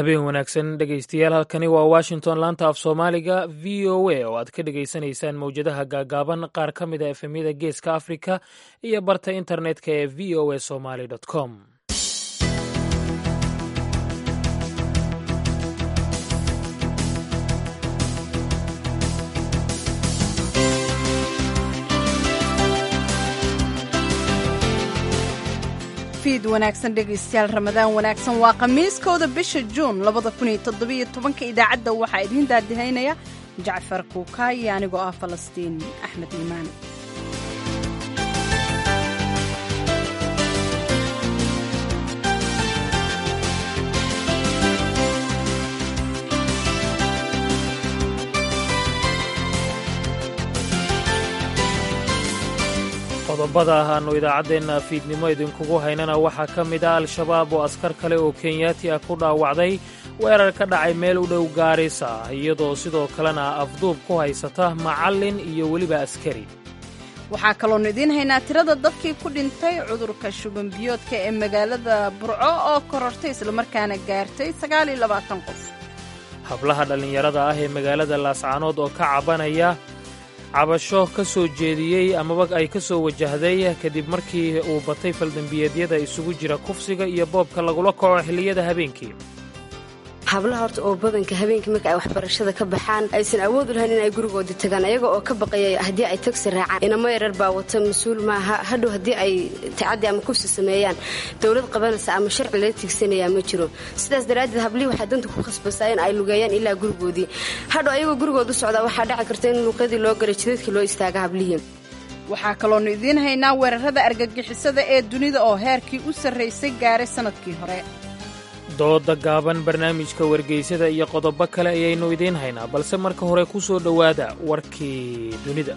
habeen wanaagsan dhegaystayaal halkani waa washington laanta af soomaaliga v o a oo aad ka dhegaysanaysaan mowjadaha gaagaaban qaar ka mid a efemyada geeska afrika iyo barta internetka ee v o a somaly com fiid wanaagsan dhegaystayaal ramadaan wanaagsan waa khamiiskooda bisha juun labada kun iyo toddobiyo tobanka idaacadda waxaa idiin daadihaynaya jacfar kuukaay iyo anigoo ah falastiin axmed iimaan qodobada ah aanu idaacaddeenna fiidnimo idinkugu haynana waxaa ka mid ah al-shabaab oo askar kale oo kenyaati ah ku dhaawacday weerar ka dhacay meel u dhow gaarisa iyadoo sidoo kalena afduub ku haysata macallin iyo weliba askari waxaa kaloonu idiin haynaa tirada dadkii ku dhintay cudurka shubanbiyoodka ee magaalada burco oo korortay islamarkaana gaartay sagaaliyo labaatan qof hablaha dhallinyarada ah ee magaalada laascaanood oo ka cabanaya cabasho ka soo jeediyey amaba ay ka soo wajahday kadib markii uu batay faldembiyeedyada isugu jira kufsiga iyo boobka lagula kaco xilliyada habeenkii hablaha horta oo badanka habeenkii marka ay waxbarashada ka baxaan aysan awood u lahayn in ay gurigooda tagaan ayaga oo ka baqaya haddii ay tagsi raacaan inamo yarar baa wata mas-uul maaha hadhow haddii ay tacaddi ama kufsi sameeyaan dowlad qabanaysa ama sharci lala tigsanayaa ma jiro sidaas daraaddeed hablihii waxaa danta ku khasbasaa in ay lugeeyaan ilaa gurigoodii hadhow ayagoo gurigooda u socdaa waxaa dhaci karta in luuqyadii loo galay jidadkii loo istaaga hablihii waxaa kaloonu idiin haynaa weerarada argagixisada ee dunida oo heerkii u sarraysay gaaray sannadkii hore dooda gaaban barnaamijka wargeysada iyo qodobo kale ayaynu idiin haynaa balse marka hore ku soo dhowaada warkii dunida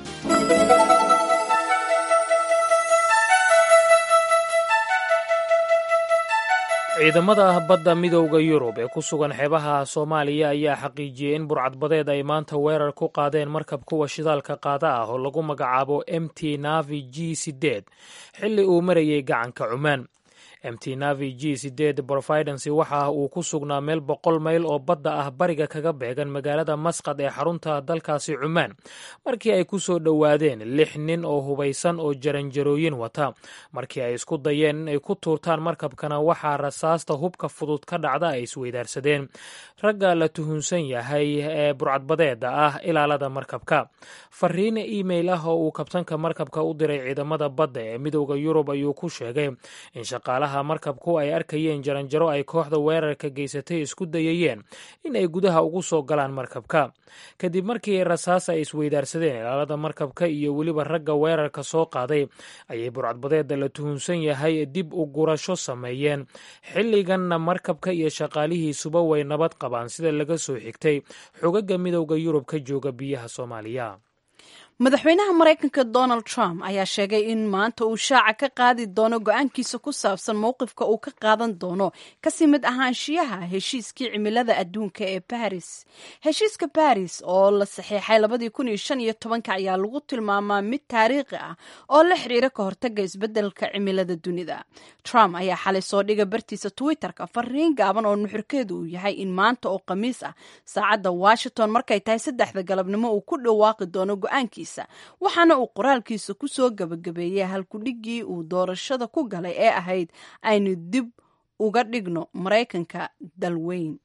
ciidamada badda midowda yurub ee ku sugan xeebaha soomaaliya ayaa xaqiijiyey in burcadbadeed ay maanta weerar ku qaadeen markab kuwa shidaalka qaada ah oo lagu magacaabo m t navi g sideed xilli uu marayay gacanka cumaan mt navi g sideed providency waxa uu ku sugnaa meel boqol mayl oo badda ah bariga kaga beegan magaalada masqad ee xarunta dalkaasi cumaan markii ay ku soo dhowaadeen lix nin oo hubaysan oo jaranjarooyin wata markii ay isku dayeen in ay ku tuurtaan markabkana waxaa rasaasta hubka fudud ka dhacda ay isweydaarsadeen ragga la tuhunsan yahay ee burcadbadeeda ah ilaalada markabka fariin email ah oo uu kabtanka markabka u diray ciidamada badda ee midowda yurub ayuu ku sheegay in shaqaalaha markabku ay arkayeen jaranjaro ay kooxda weerarka geysatay isku dayayeen in ay gudaha ugu soo galaan markabka kadib markii rasaas ay isweydaarsadeen ilaalada markabka iyo weliba ragga weerarka soo qaaday ayay burcadbadeeda la tuhunsan yahay dib u gurasho sameeyeen xilliganna markabka iyo shaqaalihiisuba way nabad qabaan sida laga soo xigtay xogaga midowda yurub ka jooga biyaha soomaaliya madaxweynaha maraykanka donald trump ayaa sheegay in maanta uu shaaca ka qaadi doono go-aankiisa ku saabsan mowqifka uu ka qaadan doono kasii mid ahaanshiyaha heshiiskii cimilada adduunka ee baris heshiiska baris oo la saxiixay labadii kun iyo shan iyo tobanka ayaa lagu tilmaamaa mid taariikhi ah oo la xiriira ka hortaga isbeddelka cimilada dunida trump ayaa xalay soo dhiga bartiisa twitterka fariin gaaban oo nuxurkeedu uu yahay in maanta oo khamiis ah saacadda washington markay tahay saddexda galabnimo uu ku dhawaaqi doono go-aankiisa waxaana uu qoraalkiisa ku soo gabagabeeyey halkudhiggii uu doorashada ku galay ee ahayd aynu dib uga dhigno maraykanka dalweyn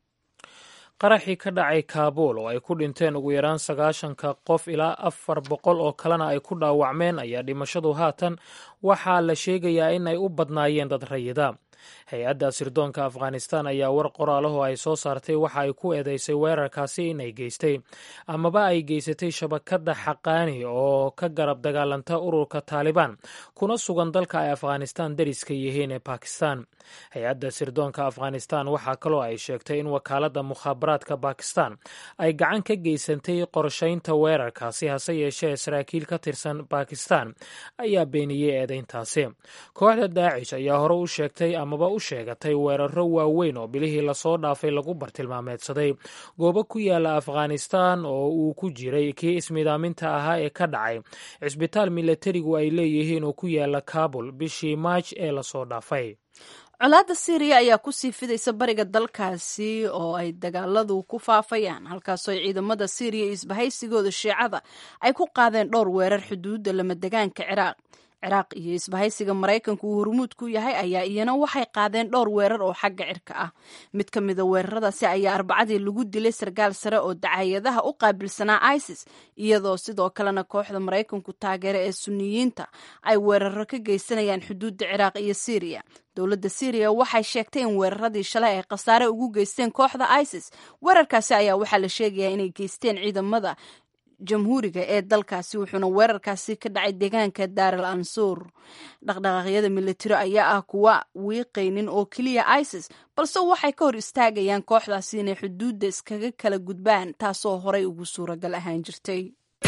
qaraxii ka dhacay kaabuul oo ay ku dhinteen ugu yaraan sagaashanka qof ilaa afar boqol oo kalena ay ku dhaawacmeen ayaa dhimashadu haatan waxaa la sheegayaa in ay u badnaayeen dad rayida hay-adda sirdoonka afghanistan ayaa war qoraalahoo ay soo saartay waxa ay ku eedeysay weerarkaasi inay geystay amaba ay geysatay shabakadda xaqaani oo ka garab dagaalanta ururka taalibaan kuna sugan dalka ay afghanistan dariska yihiin ee bakistan hay-adda sirdoonka afghanistan waxaa kaloo ay sheegtay in wakaaladda mukhaabaraadka bakistan ay gacan ka geysatay qorshaynta weerarkaasi hase yeeshee saraakiil ka tirsan bakistan ayaa beeniyey eedeyntaasi kooxda daacish ayaa hore u sheegtay amaba u sheegatay weeraro waaweyn oo bilihii lasoo dhaafay lagu bartilmaameedsaday goobo ku yaala afghanistan oo uu ku jiray kii ismidaaminta ahaa ee ka dhacay cisbitaal milatarigu ay leeyihiin oo ku yaala kabul bishii maaj ee lasoo dhaafay colaadda syriya ayaa kusii fidaysa bariga dalkaasi oo ay dagaaladu ku faafayaan halkaasoo ay ciidamada syriya iyo isbahaysigooda shiicada ay ku qaadeen dhowr weerar xuduudda lamadegaanka ciraaq ciraaq iyo isbahaysiga maraykanku uu hormuud ku yahay ayaa iyana waxay qaadeen dhowr weerar oo xagga cirka ah mid ka mida weeraradaasi ayaa arbacadii lagu dilay sarkaal sare oo dacayadaha u qaabilsanaa isis iyadoo sidoo kalena kooxda maraykanku taageera ee suniyiinta ay weeraro ka geysanayaan xuduudda ciraaq iyo syriya dowladda syriya waxay sheegtay in weeraradii shalay ay khasaare ugu geysteen kooxda isis weerarkaasi ayaa waxaa la sheegayaa inay geysteen ciidamada jamhuuriga ee dalkaasi wuxuuna weerarkaasi ka dhacay deegaanka daaral ansuur dhaqdhaqaaqyada militari ayaa ah kuwa wiiqaynin oo keliya isis balse waxay ka hor istaagayaan kooxdaasi inay xuduudda iskaga kala gudbaan taasoo horay ugu suuragal ahaan jirtay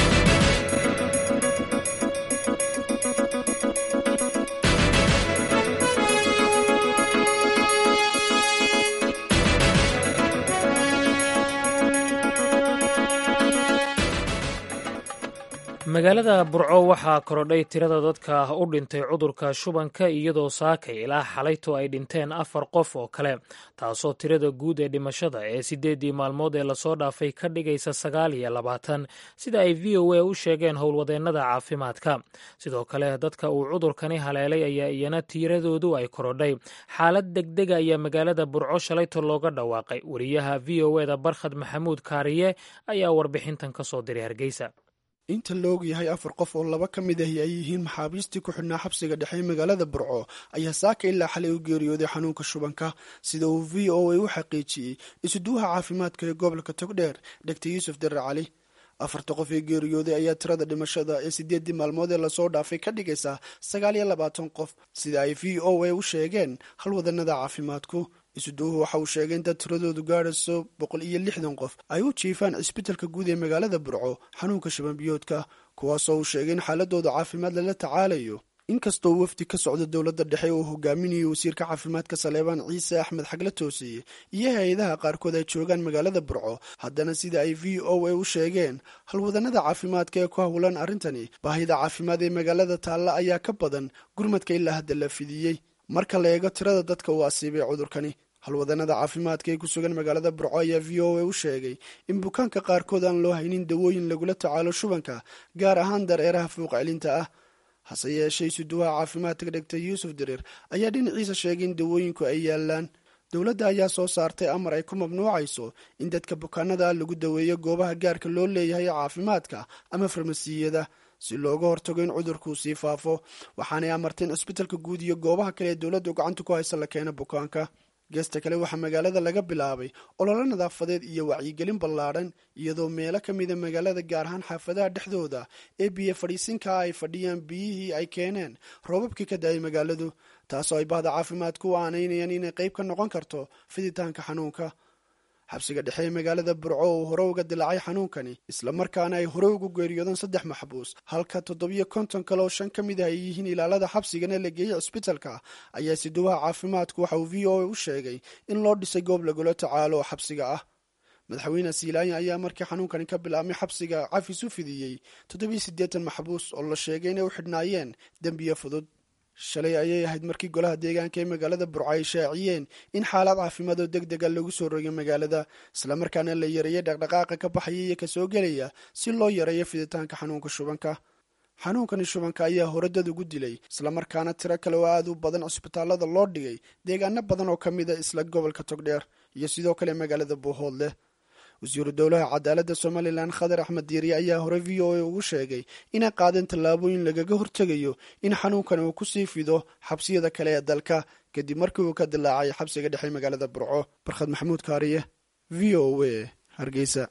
magaalada burco waxaa korodhay tirada dadka u dhintay cudurka shubanka iyadoo saakay ilaa xalayto ay dhinteen afar qof oo kale taasoo tirada guud ee dhimashada ee siddeeddii maalmood ee lasoo dhaafay ka dhigaysa sagaal iyo labaatan sida ay v o a u sheegeen howlwadeennada caafimaadka sidoo kale dadka uu cudurkani haleelay ayaa iyana tiiradoodu ay korodhay xaalad degdega ayaa magaalada burco shalayto looga dhawaaqay wariyaha v o eda barkhad maxamuud kaariye ayaa warbixintan ka soo diray hargeysa inta la og yahay afar qof oo laba ka mid ahi ay yihiin maxaabiistii ku xidhnaa xabsiga dhexe magaalada burco ayaa saaka ilaa xalay u geeriyooday xanuunka shubanka sida uu v o a u xaqiijiyey isuduwaha caafimaadka ee gobolka togdheer dhegta yuusuf darar cali afarta qof ee geeriyooday ayaa tirada dhimashada ee sideeddii maalmood ee lasoo dhaafay ka dhigaysa sagaal iyo labaatan qof sida ay v o a u sheegeen halwadanada caafimaadku isuduuhu waxa uu sheegay in dad tiradoodu gaadhayso boqol iyo lixdan qof ay u jiifaan cisbitalka guud ee magaalada burco xanuunka shabanbiyoodka kuwaasoo uu sheegay in xaaladooda caafimaad lala tacaalayo inkastoo wafdi ka socda dowladda dhexe uu hogaaminayay wasiirka caafimaadka saleebaan ciise axmed xagle toosiye iyo hay-adaha qaarkood ay joogaan magaalada burco haddana sida ay v o a u sheegeen halwadanada caafimaadka ee ku howlan arrintani baahida caafimaad ee magaalada taalla ayaa ka badan gurmadka ilaa hadda la fidiyey marka la eego tirada dadka uu asiibay cudurkani halwadanada caafimaadka ee ku sugan magaalada burco ayaa v o a u sheegay in bukaanka qaarkood aan loo haynin dawooyin lagula tacaalo shubanka gaar ahaan dareeraha fuuq celinta ah hase yeeshee isuduwaha caafimaadka dhegta yuusuf dareer ayaa dhinaciisa sheegay in dawooyinku ay yaalaan dowladda ayaa soo saartay amar ay ku mamnuucayso in dadka bukaanada lagu daweeyo goobaha gaarka loo leeyahay caafimaadka ama farmasiyada si looga hortago in cudurkuu sii faafo waxaanay amarteen cisbitalka guud iyo goobaha kale ee dowladdu gacanta ku haysa la keena bukaanka geesta kale waxaa magaalada laga bilaabay ololo nadaafadeed iyo wacyigelin ballaadhan iyadoo meelo ka mida magaalada gaar ahaan xaafadaha dhexdooda ee biyo fadhiisinkaa ay fadhiyaan biyihii ay keeneen roobabkii ka da-ay magaaladu taasoo ay bahda caafimaadku u aanaynayaan inay qayb ka noqon karto fiditaanka xanuunka xabsiga dhexe ee magaalada burco uu hore uga dilaacay xanuunkani islamarkaana ay hore ugu geeriyoodeen saddex maxbuus halka toddobiyo konton kale oo shan ka mid ah ay yihiin ilaalada xabsigana la geeyey cisbitalka ayaa siduwaha caafimaadku waxa uu v o a u sheegay in loo dhisay goob lagula tacaalo oo xabsiga ah madaxweyne siilaanya ayaa markii xanuunkani ka bilaabmay xabsiga cafis u fidiyey toddobiyo siddeetan maxbuus oo la sheegay inay u xidhnaayeen dembiyo fudud shalay ayay ahayd markii golaha deegaanka ee magaalada burco ay shaaciyeen in xaalad caafimaad oo deg dega lagu soo rogay magaalada islamarkaana la yareeyay dhaqdhaqaaqa ka baxaya iyo kasoo gelaya si loo yareeyo fiditaanka xanuunka shubanka xanuunkani shubanka ayaa hore dad ugu dilay islamarkaana tiro kale oo aad u badan cisbitaalada loo dhigay deegaano badan oo ka mid a isla gobolka togdheer iyo sidoo kale magaalada buuhoodleh wasiiru dowlaha cadaaladda somalilan khadar axmed diiriye ayaa hore v o a ugu sheegay inay qaadeen tallaabooyin lagaga hortegayo in xanuunkan uu kusii fido xabsiyada kale ee dalka kadib markii uu ka dilaacay xabsiga dhexe magaalada burco barkhad maxamuud kaariye v o a hargeysa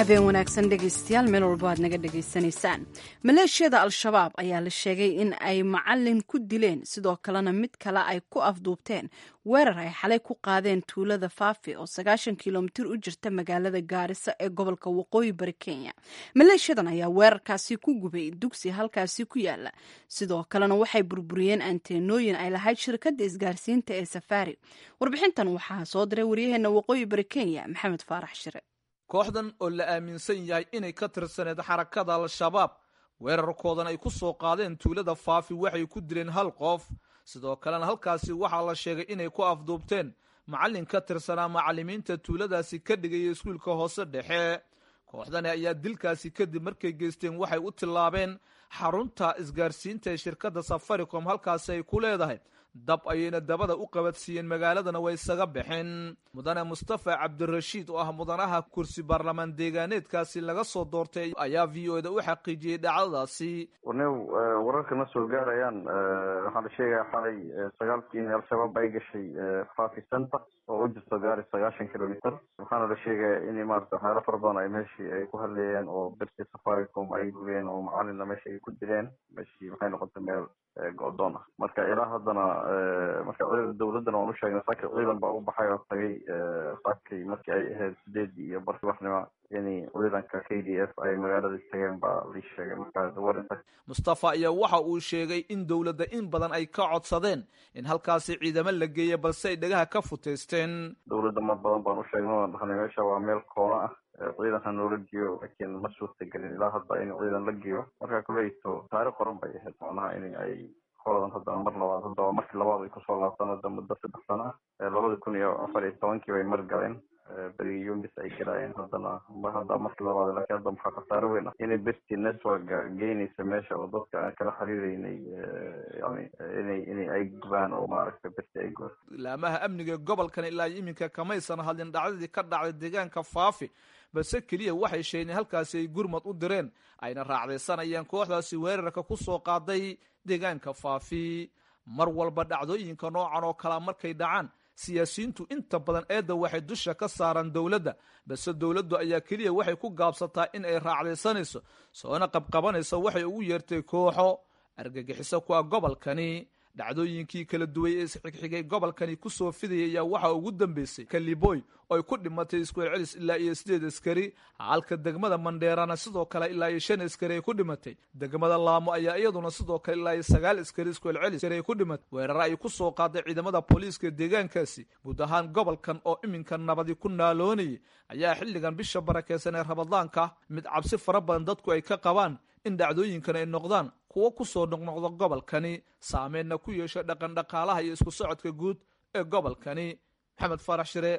habeen wanaagsan dhegaystayaal meel walbo aad naga dhegaysanaysaan maleeshiyada al-shabaab ayaa la sheegay in ay macalin ku dileen sidoo kalena mid kale ay ku afduubteen weerar ay xalay ku qaadeen tuulada faafi oo sagaashan kilomitir u jirta magaalada gaarisa ee gobolka waqooyi bari kenya maleeshiyadan ayaa weerarkaasi ku gubay dugsi halkaasi ku yaala sidoo kalena waxay burburiyeen anteenooyin ay lahayd shirkadda isgaarsiinta ee safaari warbixintan waxaa soo diray waryaheena waqooyi bari kenya maxamed faarax shire kooxdan oo la aaminsan yahay inay ka tirsaneed xarakada al-shabaab weerarkoodan ay ku soo qaadeen tuulada faafi waxay ku dileen hal qof sidoo kalena halkaasi waxaa la sheegay inay ku afduubteen macallin ka tirsanaa macallimiinta tuuladaasi ka dhigaya iskuulka hoose dhexe kooxdani ayaa dilkaasi kadib markay geysteen waxay u tillaabeen xarunta isgaarsiinta ee shirkadda safaricom halkaasi ay ku leedahay dab ayayna dabada u qabadsiiyeen magaaladana way isaga baxeen mudane mustafa cabdirashiid oo ah mudanaha kursi baarlamaan deegaaneedkaasi laga soo doortay ayaa v o da u xaqiijiyey dhacdadaasi warnew wararka ma soo gaarayaan waxaa la sheegaya xalay sagaalkii in al-shabaab ay gashay fafi center oo u jirto gaari sagaashan kilomitr waxaana la sheegaya in maarata waxyaalo fara badan ay meeshii ay ku hadleeyeen oo bersi safaricom ay gubeen oo macalina meesha ay ku dileen meeshii maxay noqotay meel go-doon ah marka ilaa haddana marka dawladdana waan u sheegnay saakay ciidan baa u baxay oo tagay saakay markii ay ahayd sideedii iyo barki waxnimo in ciidanka k d f ay magaalada tageen baa lii sheegay markaas warinta mustafa ayaa waxa uu sheegay in dowladda in badan ay ka codsadeen in halkaasi ciidamo la geeya balse ay dhagaha ka futeysteen dawladda mar badan baan u sheegnay waan dhahnay meesha waa meel koona ah ciidan ha noola geeyo laakiin ma suurtagelin ilaa hadda in ciidan la geeyo marka kuleyto taariikh qoran bay ahayd macnaha in ay koladan haddana mar labaad haddaba markii labaad ay kusoo laabtaan hadda muddo saddex sano ah labada kun iyo afar iyo tobankii bay mar galeen berigi yumis ay galaayeen haddana hadda markii labaad laakiin hadda maxaa khasaare weyn ah inay berti networka geynaysa meesha oo dadka aan kala xiriireynay yani inay inay ay gubaan oo maaragtay berti ay gubaan laamaha amniga gobolkan ilaa iminka kamaysan hadlin dhacdadii ka dhacday deegaanka faafi balse keliya waxay sheegeen halkaasi ay gurmad u direen ayna raacdaysanayaan kooxdaasi weerarka ku soo qaaday deegaanka faafi mar walba dhacdooyinka noocan oo kalea markay dhacaan siyaasiyiintu inta badan eedda waxay dusha ka saaraan dowladda balse dowladdu ayaa keliya waxay ku gaabsataa in ay raacdaysanayso soona qabqabanayso waxay ugu yeertay kooxo argagixiso ku ah gobolkani dhacdooyinkii kala duway ee isxigxigay gobolkani ku soo fidaya ayaa waxaa ugu dambeysay kaliboy oo ay ku dhimatay iskuelcelis ilaa iyo sideed askari halka degmada mandheerana sidoo kale ilaa iyo shan askari ay ku dhimatay degmada laamo ayaa iyaduna sidoo kale ilaa iyo sagaal askari iskuelcelis ay ku dhimatay weerare ay ku soo qaaday ciidamada booliiska deegaankaasi guud ahaan gobolkan oo iminka nabadi ku naaloonayay ayaa xilligan bisha barakeysan ee rabadaanka mid cabsi fara badan dadku ay ka qabaan in dhacdooyinkan ay noqdaan kuwo ku soo noqnoqda gobolkani saameenna ku yeesha dhaqan dhaqaalaha iyo isku socodka guud ee gobolkani maxamed faarax shire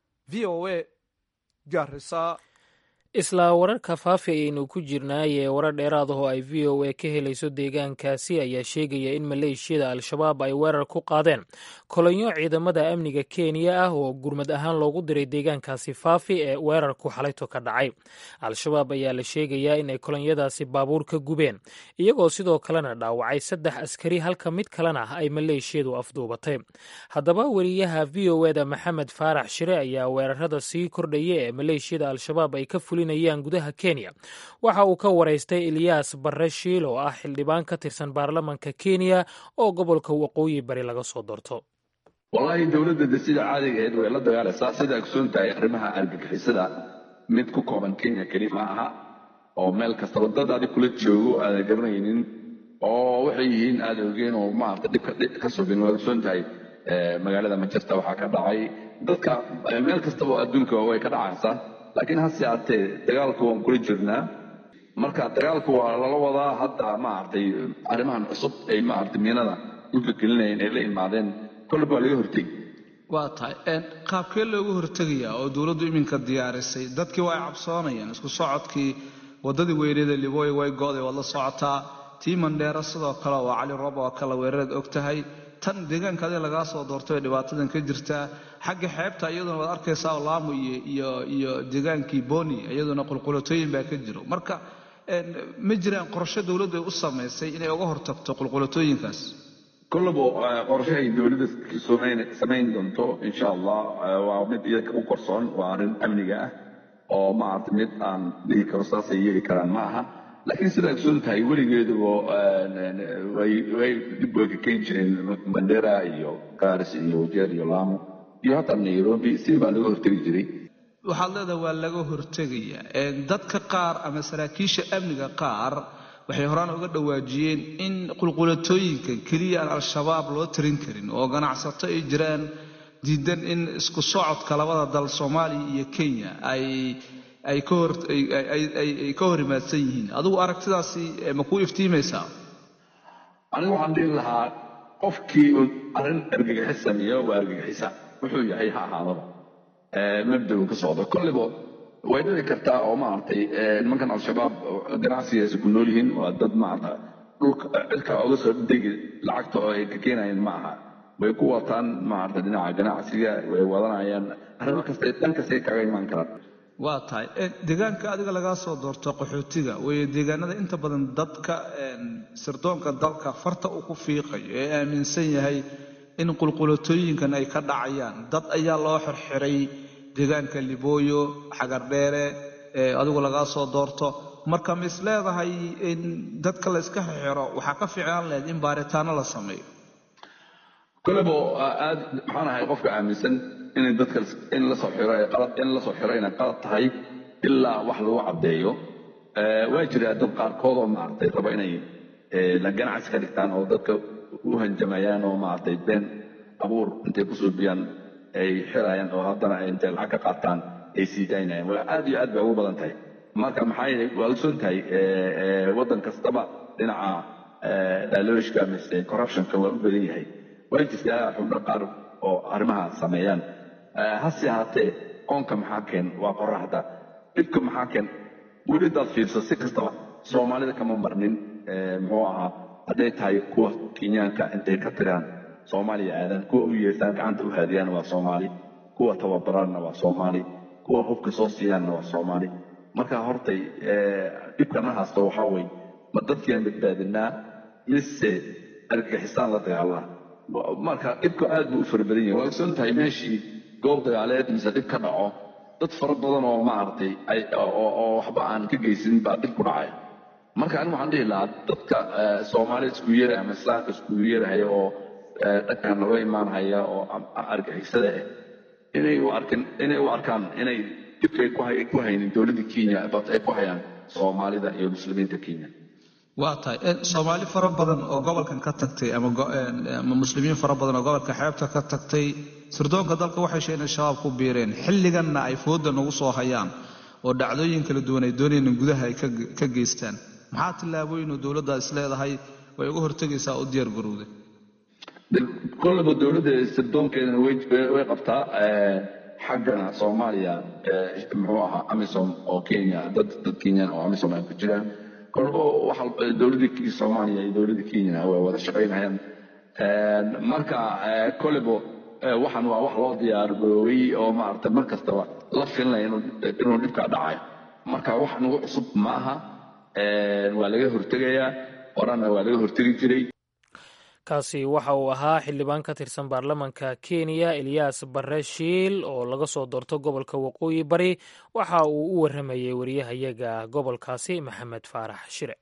v o a gaarisa isla wararka faafi ayaynu ku jirnaayee warar dheeraad ah oo ay v o a ka helayso deegaankaasi ayaa sheegaya in maleeshiyada al-shabaab ay weerar ku qaadeen kolonyo ciidamada amniga kenya ah oo gurmad ahaan loogu diray deegaankaasi faafi ee weerarku xalayto ka dhacay al-shabaab ayaa la sheegayaa inay kolonyadaasi baabuur ka gubeen iyagoo sidoo kalena dhaawacay saddex askari halka mid kalena ay maleeshiyadu afduubatay haddaba weriyaha v o eda maxamed faarax shire ayaa weerarada sii kordhaya ee maleeshiyada al-shabaab ay ka fulinayaan gudaha kenya waxa uu ka waraystay ilyaas barre shiil oo ah xildhibaan ka tirsan baarlamanka kenya oo gobolka waqooyi bari laga soo doorto wallaahi dowladda de sida caadiga ahayd way la dagaalaysaa sida ogsoon tahay arrimaha argagixisada mid ku kooban kenya keli ma aha oo meel kastaba dad adig kula joogo aadan garanaynin oo waxay yihiin aada ogeen oo maarata dhibka ka sugin waa ogsoon tahay magaalada manchester waxaa ka dhacay dadka meel kastaba adduunka way ka dhacaysaa laakiin hase aatee dagaalku waan kula jirnaa marka dagaalku waa lala wadaa hadda maaragtay arrimahan cusub ay maaragtay miinada dhulka gelinayeen ay la imaadeen kolba waa laga hortegi waa tahay qaabkee loogu hortegayaa oo dowladdu iminka diyaarisay dadkii waa ay cabsoonayaan isku socodkii waddadii weyneeda libooy way go'day waad la socotaa tii mandheero sidoo kale waa cali roob oo kale weeraraed og tahay tan deegaanka adiga lagaa soo doortay oo dhibaatadan ka jirtaa xagga xeebta iyaduna waad arkaysaa laamu iyo iyo deegaankii boni iyaduna qulqulatooyin baa ka jiro marka ma jiraan qorshe dowladdu ay u samaysay inay uga hortagto qulqulatooyinkaas kollaba qorshe ay dowladda samayn doonto insha allah waa mid iyaka u qorsoon waa arrin amniga ah oo maaragtay mid aan dhihi karo saasay yeeli karaan ma aha laakiin sidaa ogsoon tahay weligeeduba way way dib way ka keeni jireen mandera iyo garis iyo wajeer iyo laamo iyo hataa nairobi si baa laga hortegi jiray waxaad leedahay waa laga hortegaya dadka qaar ama saraakiisha amniga qaar waxay horaan uga dhawaajiyeen in qulqulatooyinka keliya aan al-shabaab loo tarin karin oo ganacsato ay jiraan diidan in isku socodka labada dal soomaaliya iyo kenya ay ay ka hor ay ka hor imaadsan yihiin adigu aragtidaasi ma kuu iftiimaysaa anigu waxaan dhihi lahaa qofkii un arrin argagixis sameeyo waa argagixisa wuxuu yahay ha ahaadaba mabdagu ka socdo kolliba way dhici kartaa oo maaragtay nimankan al-shabaab ganacsigaasi ku nool yihiin waa dad maarata dhulka cirka oga soo degi lacagta oo ay ka keenayeen ma aha way ku wataan maarata dhinaca ganacsiga way wadanayaan arrimo kasta dhan kastay kaga imaan karaan waa tahay deegaanka adiga lagaa soo doorto qaxootiga weeye deegaanada inta badan dadka sirdoonka dalka farta uu ku fiiqayo ee aaminsan yahay in qulqulatooyinkan ay ka dhacayaan dad ayaa loo xirxiray deegaanka libooyo xagardheere ee adigu lagaa soo doorto marka ma is leedahay in dadka la iska xirxiro waxaa ka fiicnaan lahayd in baaritaano la sameeyo kolebo aad maxaan ahay qofka aaminsan inay dadka in la soo xiro qalad in la soo xiro inay qalad tahay ilaa wax lagu caddeeyo waa jiraa dad qaarkood oo maaragtay raba inay la ganacsi ka dhigtaan oo dadka u hanjamayaan oo maaragtay been abuur intay ku suubiyaan ay xirayaan oo haddana ay intay lacag ka qaataan ay sii daynayaan waa aad iyo aad bay ugu badan tahay marka maxaa yeelay waa ogsoon tahay waddan kastaba dhinaca daalooshka mise corruptionka waa u badan yahay way jirtaa xubno qaar oo arrimaha sameeyaan hase ahaatee qoonka maxaa keen waa qoraxda dhibka maxaa keen weli daad fiirso si kastaba soomaalida kama marnin muxuu ahaa hadday tahay kuwa kenyaanka intay ka tiraan soomaaliya aadaan kuwa u yeesaan gacanta u haadiyaan waa soomaali kuwa tababaraanna waa soomaali kuwa hubka soo siiyaanna waa soomaali marka hortay dhibkana haasto waxaa weye ma dadkiaan badbaadinaa mise argagixisaan la dagaalaa marka dhibku aad buu u fara badan yahay waa ogsoon tahay meeshii goob dagaaleed mise dhib ka dhaco dad fara badan oo maaragtay oo waxba aan ka geysanin baa dhib ku dhacaya marka anigu waxaan dhihi lahaa dadka soomaalida isku yeeraya ama islaamka isku yeerahaya oo dhankan naga imaanhaya oo argixisada ah inay u arkin inay u arkaan inay dhibka ay ku haynin dowladda kenya bat ay ku hayaan soomaalida iyo muslimiinta kenya waa tahay soomaali fara badan oo gobolkan ka tagtay ama muslimiin fara badan oo gobolka xeebta ka tagtay sirdoonka dalka waxay sheegeen in shabaab ku biireen xilliganna ay fooda nagu soo hayaan oo dhacdooyin kala duwan ay doonayeen gudaha ay ka geystaan maxaa tillaabooyin oo dowladda is leedahay way uga hortegaysaa oo diyaar garowday kollaba dowladda sirdoonkeedana way qabtaa xaggana soomaaliya muxuu ahaa amisom oo kenya dad dad kenyan oo amisom ay ku jiraan kolba waxa dowladda soomaaliya iyo dowladda kenya way wada shaqaynayaan marka kolebo waxan waa wax loo diyaargaroobay oo maaragtay mar kastaba la filinaya inuu dhibkaa dhacayo marka wax nagu cusub ma aha waa laga hortegayaa horana waa laga hortegi jiray kaasi waxa uu ahaa xildhibaan ka tirsan baarlamanka kenya eliyas bare shiil oo laga soo doorto gobolka waqooyi bari waxa uu u warramayey wariyahayaga gobolkaasi maxamed faarax shire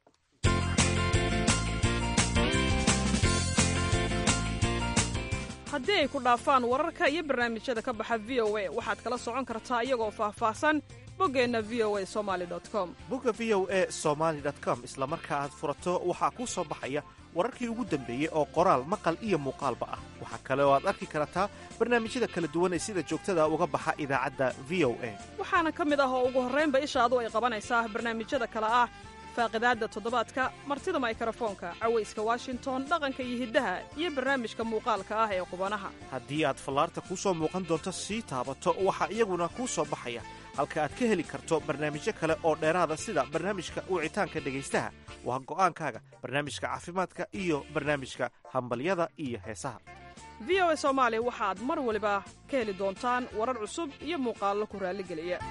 haddii ay ku dhaafaan wararka iyo barnaamijyada ka baxa v o a waxaad kala socon kartaa iyagoo faahfaahsan boggeenna v o a somali com bogga v o a somaali com isla marka aad furato waxaa kuu soo baxaya wararkii ugu dambeeyey oo qoraal maqal iyo muuqaalba ah waxaa kale oo aad arki kartaa barnaamijyada kala duwan ee sida joogtada uga baxa idaacadda v o a waxaana ka mid ah oo ugu horraynba ishaadu ay qabanaysaa barnaamijyada kale ah faaqidaadda toddobaadka martida maykarafoonka cawayska washington dhaqanka iyo hiddaha iyo barnaamijka muuqaalka ah ee qubanaha haddii aad fallaarta kuu soo muuqan doonto sii taabato waxaa iyaguna kuu soo baxaya halka aad ka heli karto barnaamijyo kale oo dheeraada sida barnaamijka wicitaanka dhegaystaha waa go'aankaaga barnaamijka caafimaadka iyo barnaamijka hambalyada iyo heesaha v o a soomaali waxaad mar waliba ka heli doontaan warar cusub iyo muuqaallo ku raalligeliya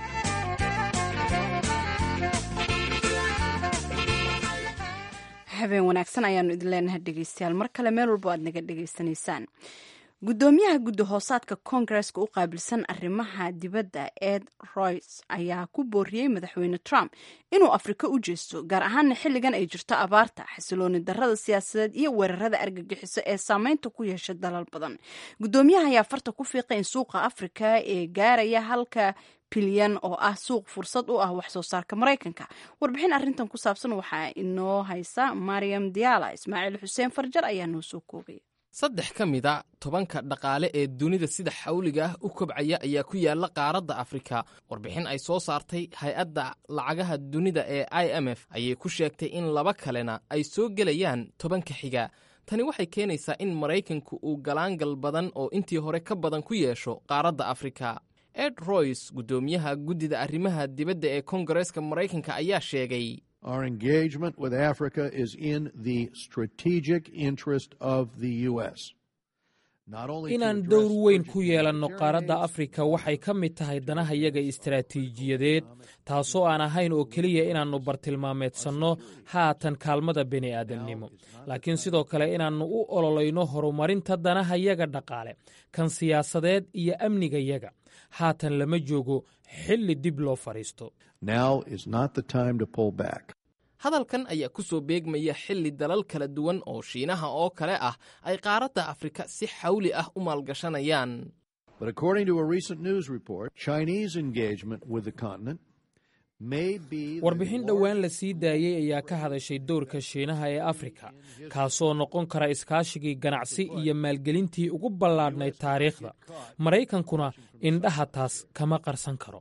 habeen wanaagsan ayaanu idin leenahay dhegeystayaal mar kale meel walbo aad naga dhegaysanaysaan guddoomiyaha guddi hoosaadka koongareska u qaabilsan arrimaha dibadda ed royce ayaa ku booriyey madaxweyne trump inuu afrika u jeesto gaar ahaana xilligan ay jirto abaarta xasilooni darrada siyaasadeed iyo weerarada argagixiso ee saameynta ku yeesha dalal badan guddoomiyaha ayaa farta ku fiiqay in suuqa afrika ee gaaraya halka bilyan oo ah suuq fursad u ah wax soo saarka maraykanka warbixin arrintan ku saabsan waxaa inoo haysa mariam diala ismaaciil xuseen farjar ayaa noo soo koobaya saddex ka mid a tobanka dhaqaale ee dunida sida xawliga ah u kobcaya ayaa ku yaala qaaradda afrika warbixin ay soo saartay hay-adda lacagaha dunida ee i m f ayay ku sheegtay in laba kalena ay soo gelayaan tobanka xiga tani waxay keenaysaa in maraykanku uu galaangal badan oo intii hore ka badan ku yeesho qaaradda afrika ed royce guddoomiyaha guddida arrimaha dibadda ee koongareeska maraykanka ayaa sheegay Our engagement with Africa is in the strategic interest of the U.S. inaan dowr weyn ku yeelanno qaaradda afrika waxay ka mid tahay danahayaga istaraatiijiyadeed taasoo aan ahayn oo keliya inaannu bartilmaameedsanno haatan kaalmada bini'aadamnimo laakiin sidoo kale inaannu u ololayno horumarinta danahayaga dhaqaale kan siyaasadeed iyo amnigayaga haatan lama joogo xilli dib loo fadhiisto hadalkan ayaa ku soo beegmaya xilli dalal kala duwan oo shiinaha oo kale ah ay qaaradda afrika si xawli ah u maalgashanayaan warbixin dhowaan la sii daayey ayaa ka hadashay dowrka shiinaha ee afrika kaasoo noqon kara iskaashigii ganacsi iyo maalgelintii ugu ballaadhnayd taariikhda maraykankuna indhaha taas kama qarsan karo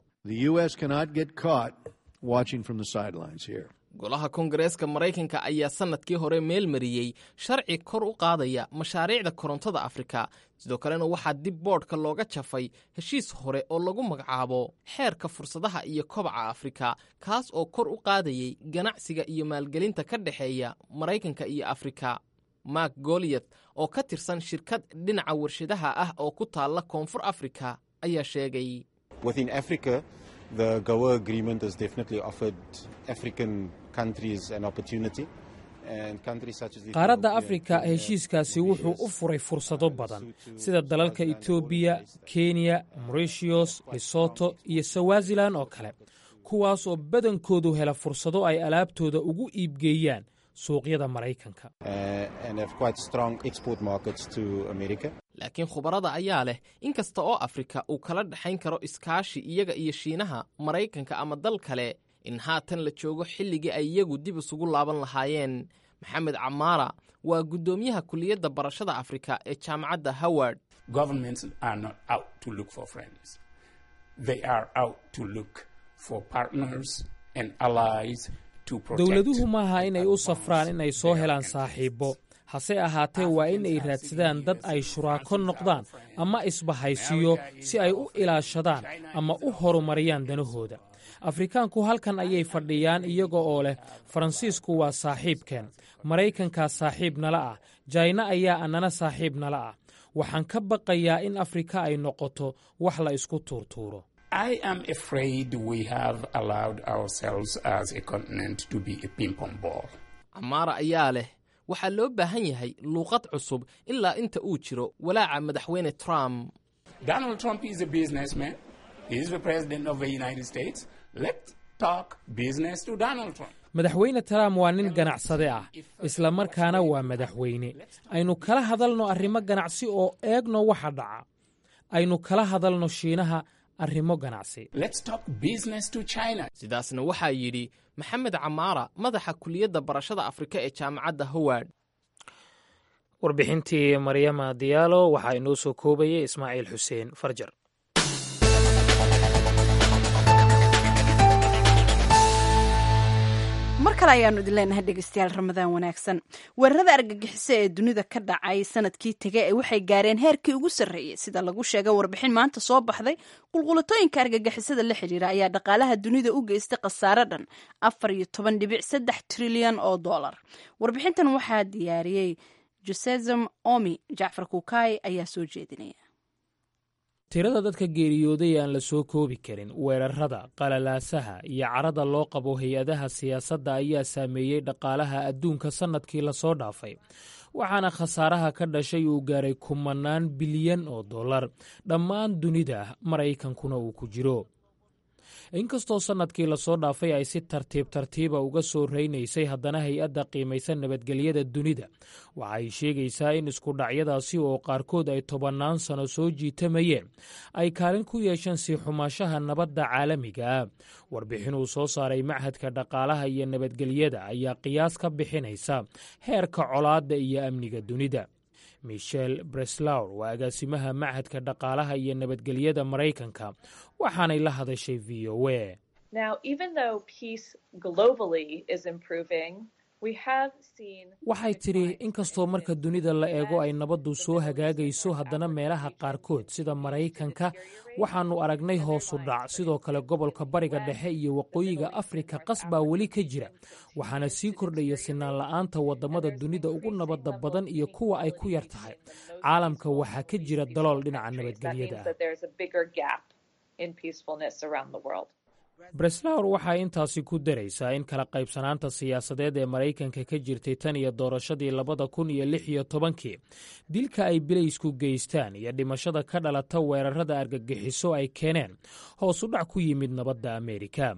golaha koongareeska maraykanka ayaa sannadkii hore meel mariyey sharci kor u qaadaya mashaariicda korontada afrika sidoo kalena waxaa dib boodhka looga jafay heshiis hore oo lagu magacaabo xeerka fursadaha iyo kobaca afrika kaas oo kor u qaadayey ganacsiga iyo maalgelinta ka dhexeeya maraykanka iyo afrika mark goliyat oo ka tirsan shirkad dhinaca warshadaha ah oo ku taalla koonfur afrika ayaa sheegay qaaradda afrika heshiiskaasi wuxuu u furay fursado badan sida dalalka etoobiya kenya moritios lesoto iyo swazilan oo kale kuwaas oo badankoodu hela fursado ay alaabtooda ugu iibgeeyaan suuqyada maraykanka laakiin khubarada ayaa leh in kasta oo afrika uu kala dhexayn karo iskaashi iyaga iyo shiinaha maraykanka ama dal kale in haatan la joogo xilligii ay iyagu dib isugu laaban lahaayeen maxamed camaara waa guddoomiyaha kuliyadda barashada afrika ee jaamacadda howard dowladuhu maaha inay u safraan inay soo helaan saaxiibbo hase ahaatee waa in ay raadsadaan dad ay shuraako noqdaan ama isbahaysiyo si ay u ilaashadaan ama u horumariyaan danahooda afrikaanku halkan ayay fadhiyaan iyaga oo leh faransiisku waa saaxiibkeen maraykankaa saaxiib nala ah jayna ayaa annana saaxiib nala ah waxaan ka baqayaa in afrika ay noqoto wax la isku tuurtuuro camaara ayaa leh waxaa loo baahan yahay luuqad cusub ilaa inta uu jiro walaaca madaxweyne trump madaxweyne trump waa nin ganacsade ah isla markaana waa madaxweyne aynu kala hadalno arrimo ganacsi oo eegno waxa dhaca aynu kala hadalno shiinaha arrimo ganacsi sidaasna waxaa yidhi maxamed camaara madaxa kuliyadda barashada afrika ee jaamacadda howard warbixintii maryama diyaalo waxaa inoo soo koobayay ismaaciil xuseen farjar mar kale ayaanu idin leenahay dhegeystayaal ramadaan wanaagsan weerarada argagixiso ee dunida ka dhacay sanadkii tege ee waxay gaareen heerkii ugu sarreeyey sida lagu sheegay warbixin maanta soo baxday qulqulatooyinka argagixisada la xidhiira ayaa dhaqaalaha dunida u geystay khasaare dhan afar iyo toban dhibic saddex trilyan oo dollar warbixintan waxaa diyaariyey josezem omi jacfar kukaay ayaa soo jeedinaya tirada dadka geeriyooday aan la soo koobi karin weerarada qalalaasaha iyo carada loo qabo hay-adaha siyaasadda ayaa saameeyey dhaqaalaha adduunka sannadkii lasoo dhaafay waxaana khasaaraha ka dhashay uu gaaray kumanaan bilyan oo dollar dhammaan dunida maraykankuna uu ku jiro inkastoo sannadkii lasoo dhaafay ay si tartiib tartiiba uga soo reynaysay haddana hay-adda qiimaysan nabadgelyada dunida waxa ay sheegaysaa in iskudhacyadaasi oo qaarkood ay tobannaan sano soo jiitamayeen ay kaalin ku yeesheen sii xumaashaha nabadda caalamiga ah warbixin uu soo saaray machadka dhaqaalaha iyo nabadgelyada ayaa qiyaas ka bixinaysa heerka colaadda iyo amniga dunida michel breslawr waa agaasimaha machadka dhaqaalaha iyo nabadgelyada maraykanka waxaanay la hadashay v o a waxay tidhi inkastoo marka dunida la eego ay nabaddu soo hagaagayso haddana meelaha qaarkood sida maraykanka waxaannu aragnay hoosu dhac sidoo kale gobolka bariga dhexe iyo waqooyiga afrika qas baa weli ka jira waxaana sii kordhaya sinaan la'aanta waddamada dunida ugu nabadda badan iyo kuwa ay ku yar tahay caalamka waxaa ka jira dalool dhinaca nabadgelyada ah breslawr waxay intaasi ku daraysaa in kala qaybsanaanta siyaasadeed ee maraykanka ka jirtay tan iyo doorashadii labada kun iyo lix iyo tobankii dilka ay bilaysku geystaan iyo dhimashada ka dhalata weerarada argagixiso ay keeneen hoos u dhac ku yimid nabadda ameerika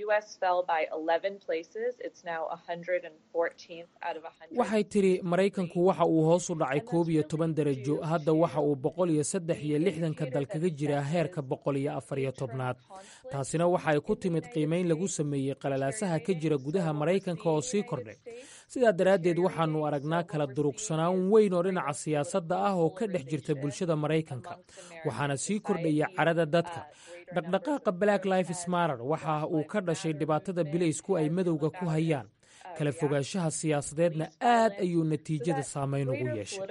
waxay tidhi maraykanku waxa uu hoos u dhacay koob iyo toban darajo hadda waxa uu boqol iyo saddex iyo lixdanka dal kaga jiraa heerka boqol iyo afar iyo tobnaad taasina waxa ay ku timid qiimayn lagu sameeyey qalalaasaha ka jira gudaha maraykanka oo sii kordhay sidaa daraaddeed waxaannu aragnaa kala durugsanaan weyn oo dhinaca siyaasadda ah oo ka dhex jirta bulshada maraykanka waxaana sii kordhaya carada dadka dhaqdhaqaaqa black life smarer waxa uu ka dhashay dhibaatada bilaysku ay madowga ku hayaan kala fogaanshaha siyaasadeedna aad ayuu natiijada saamayn ugu yeeshay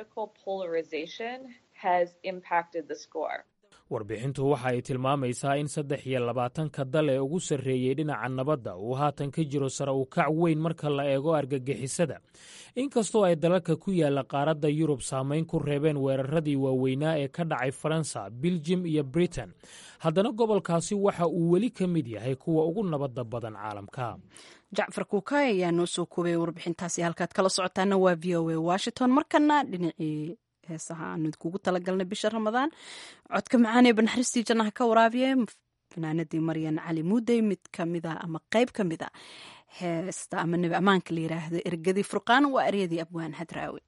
warbixintu waxa ay tilmaamaysaa in saddex iyo labaatanka dal ee ugu sarreeyey dhinaca nabadda uu haatan ka jiro sare u kac weyn marka la eego argagixisada inkastoo ay dalalka ku yaalla qaaradda yurub saamayn ku reebeen weeraradii waaweynaa ee ka dhacay faransa biljim iyo britain haddana gobolkaasi waxa uu weli ka mid yahay kuwa ugu nabadda badan caalamka jacfar kuukay ayaa noo soo koobay warbixintaasi halkaad kala socotaana waa v o a washington markana dhinacii heesaha aanu kugu talagalnay bisha ramadaan codka macaanee banaxariistii jannaha ka waraabiye fanaanadii maryan cali muudey mid kamida ama qeyb ka mid a heesta ama nebi ammaanka la yiraahdo ergadii furqaan waa eryadii abwaan hadraawi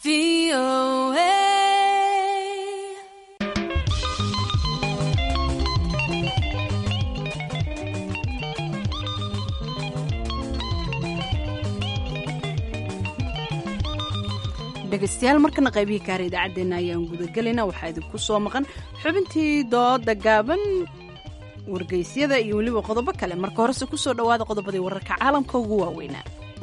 dhegaystayaal markana qaybihii kaara idaacaddeenna ayaan gudagelayna waxaa idinku soo maqan xubintii dooda gaaban wargeysyada iyo weliba qodobo kale marka horese ku soo dhowaada qodobadii wararka caalamka ugu waaweynaa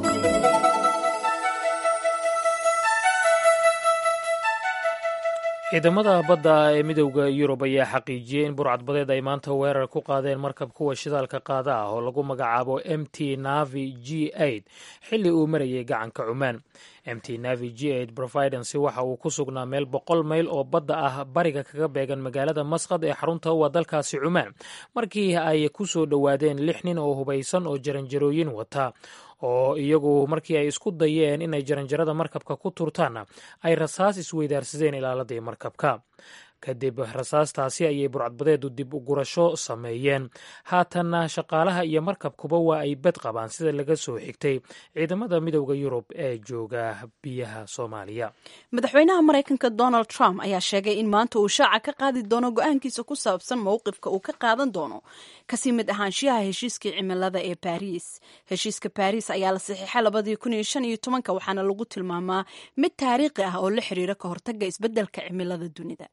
ciidamada badda ee midowda yurub ayaa xaqiijiyey in burcadbadeed ay maanta weerar ku qaadeen markab kuwa shidaalka qaada ah oo lagu magacaabo m t navi g xilli uu marayay gacanka cumaan m t navi g providence waxa uu ku sugnaa meel boqol mayl oo badda ah bariga kaga beegan magaalada masqad ee xarunta u ah dalkaasi cumaan markii ay ku soo dhowaadeen lix nin oo hubaysan oo jaranjarooyin wata oo iyagu markii ay isku dayeen inay jaranjarada markabka ku turtaanna ay rasaas isweydaarsadeen ilaaladii markabka kadib rasaastaasi ayay burcadbadeedu dib u gurasho sameeyeen haatanna shaqaalaha iyo markabkuba waa ay bed qabaan sida laga soo xigtay ciidamada midowda yurub ee jooga biyaha soomaaliya madaxweynaha maraykanka donald trump ayaa sheegay in maanta uu shaaca ka qaadi doono go-aankiisa ku saabsan mowqifka uu ka qaadan doono kasii mid ahaanshiyaha heshiiskii cimilada ee baariis heshiiska baariis ayaa la saxiixay labadii kun iyo shan iyo tobanka waxaana lagu tilmaamaa mid taariikhi ah oo la xiriira ka hortaga isbeddelka cimilada dunida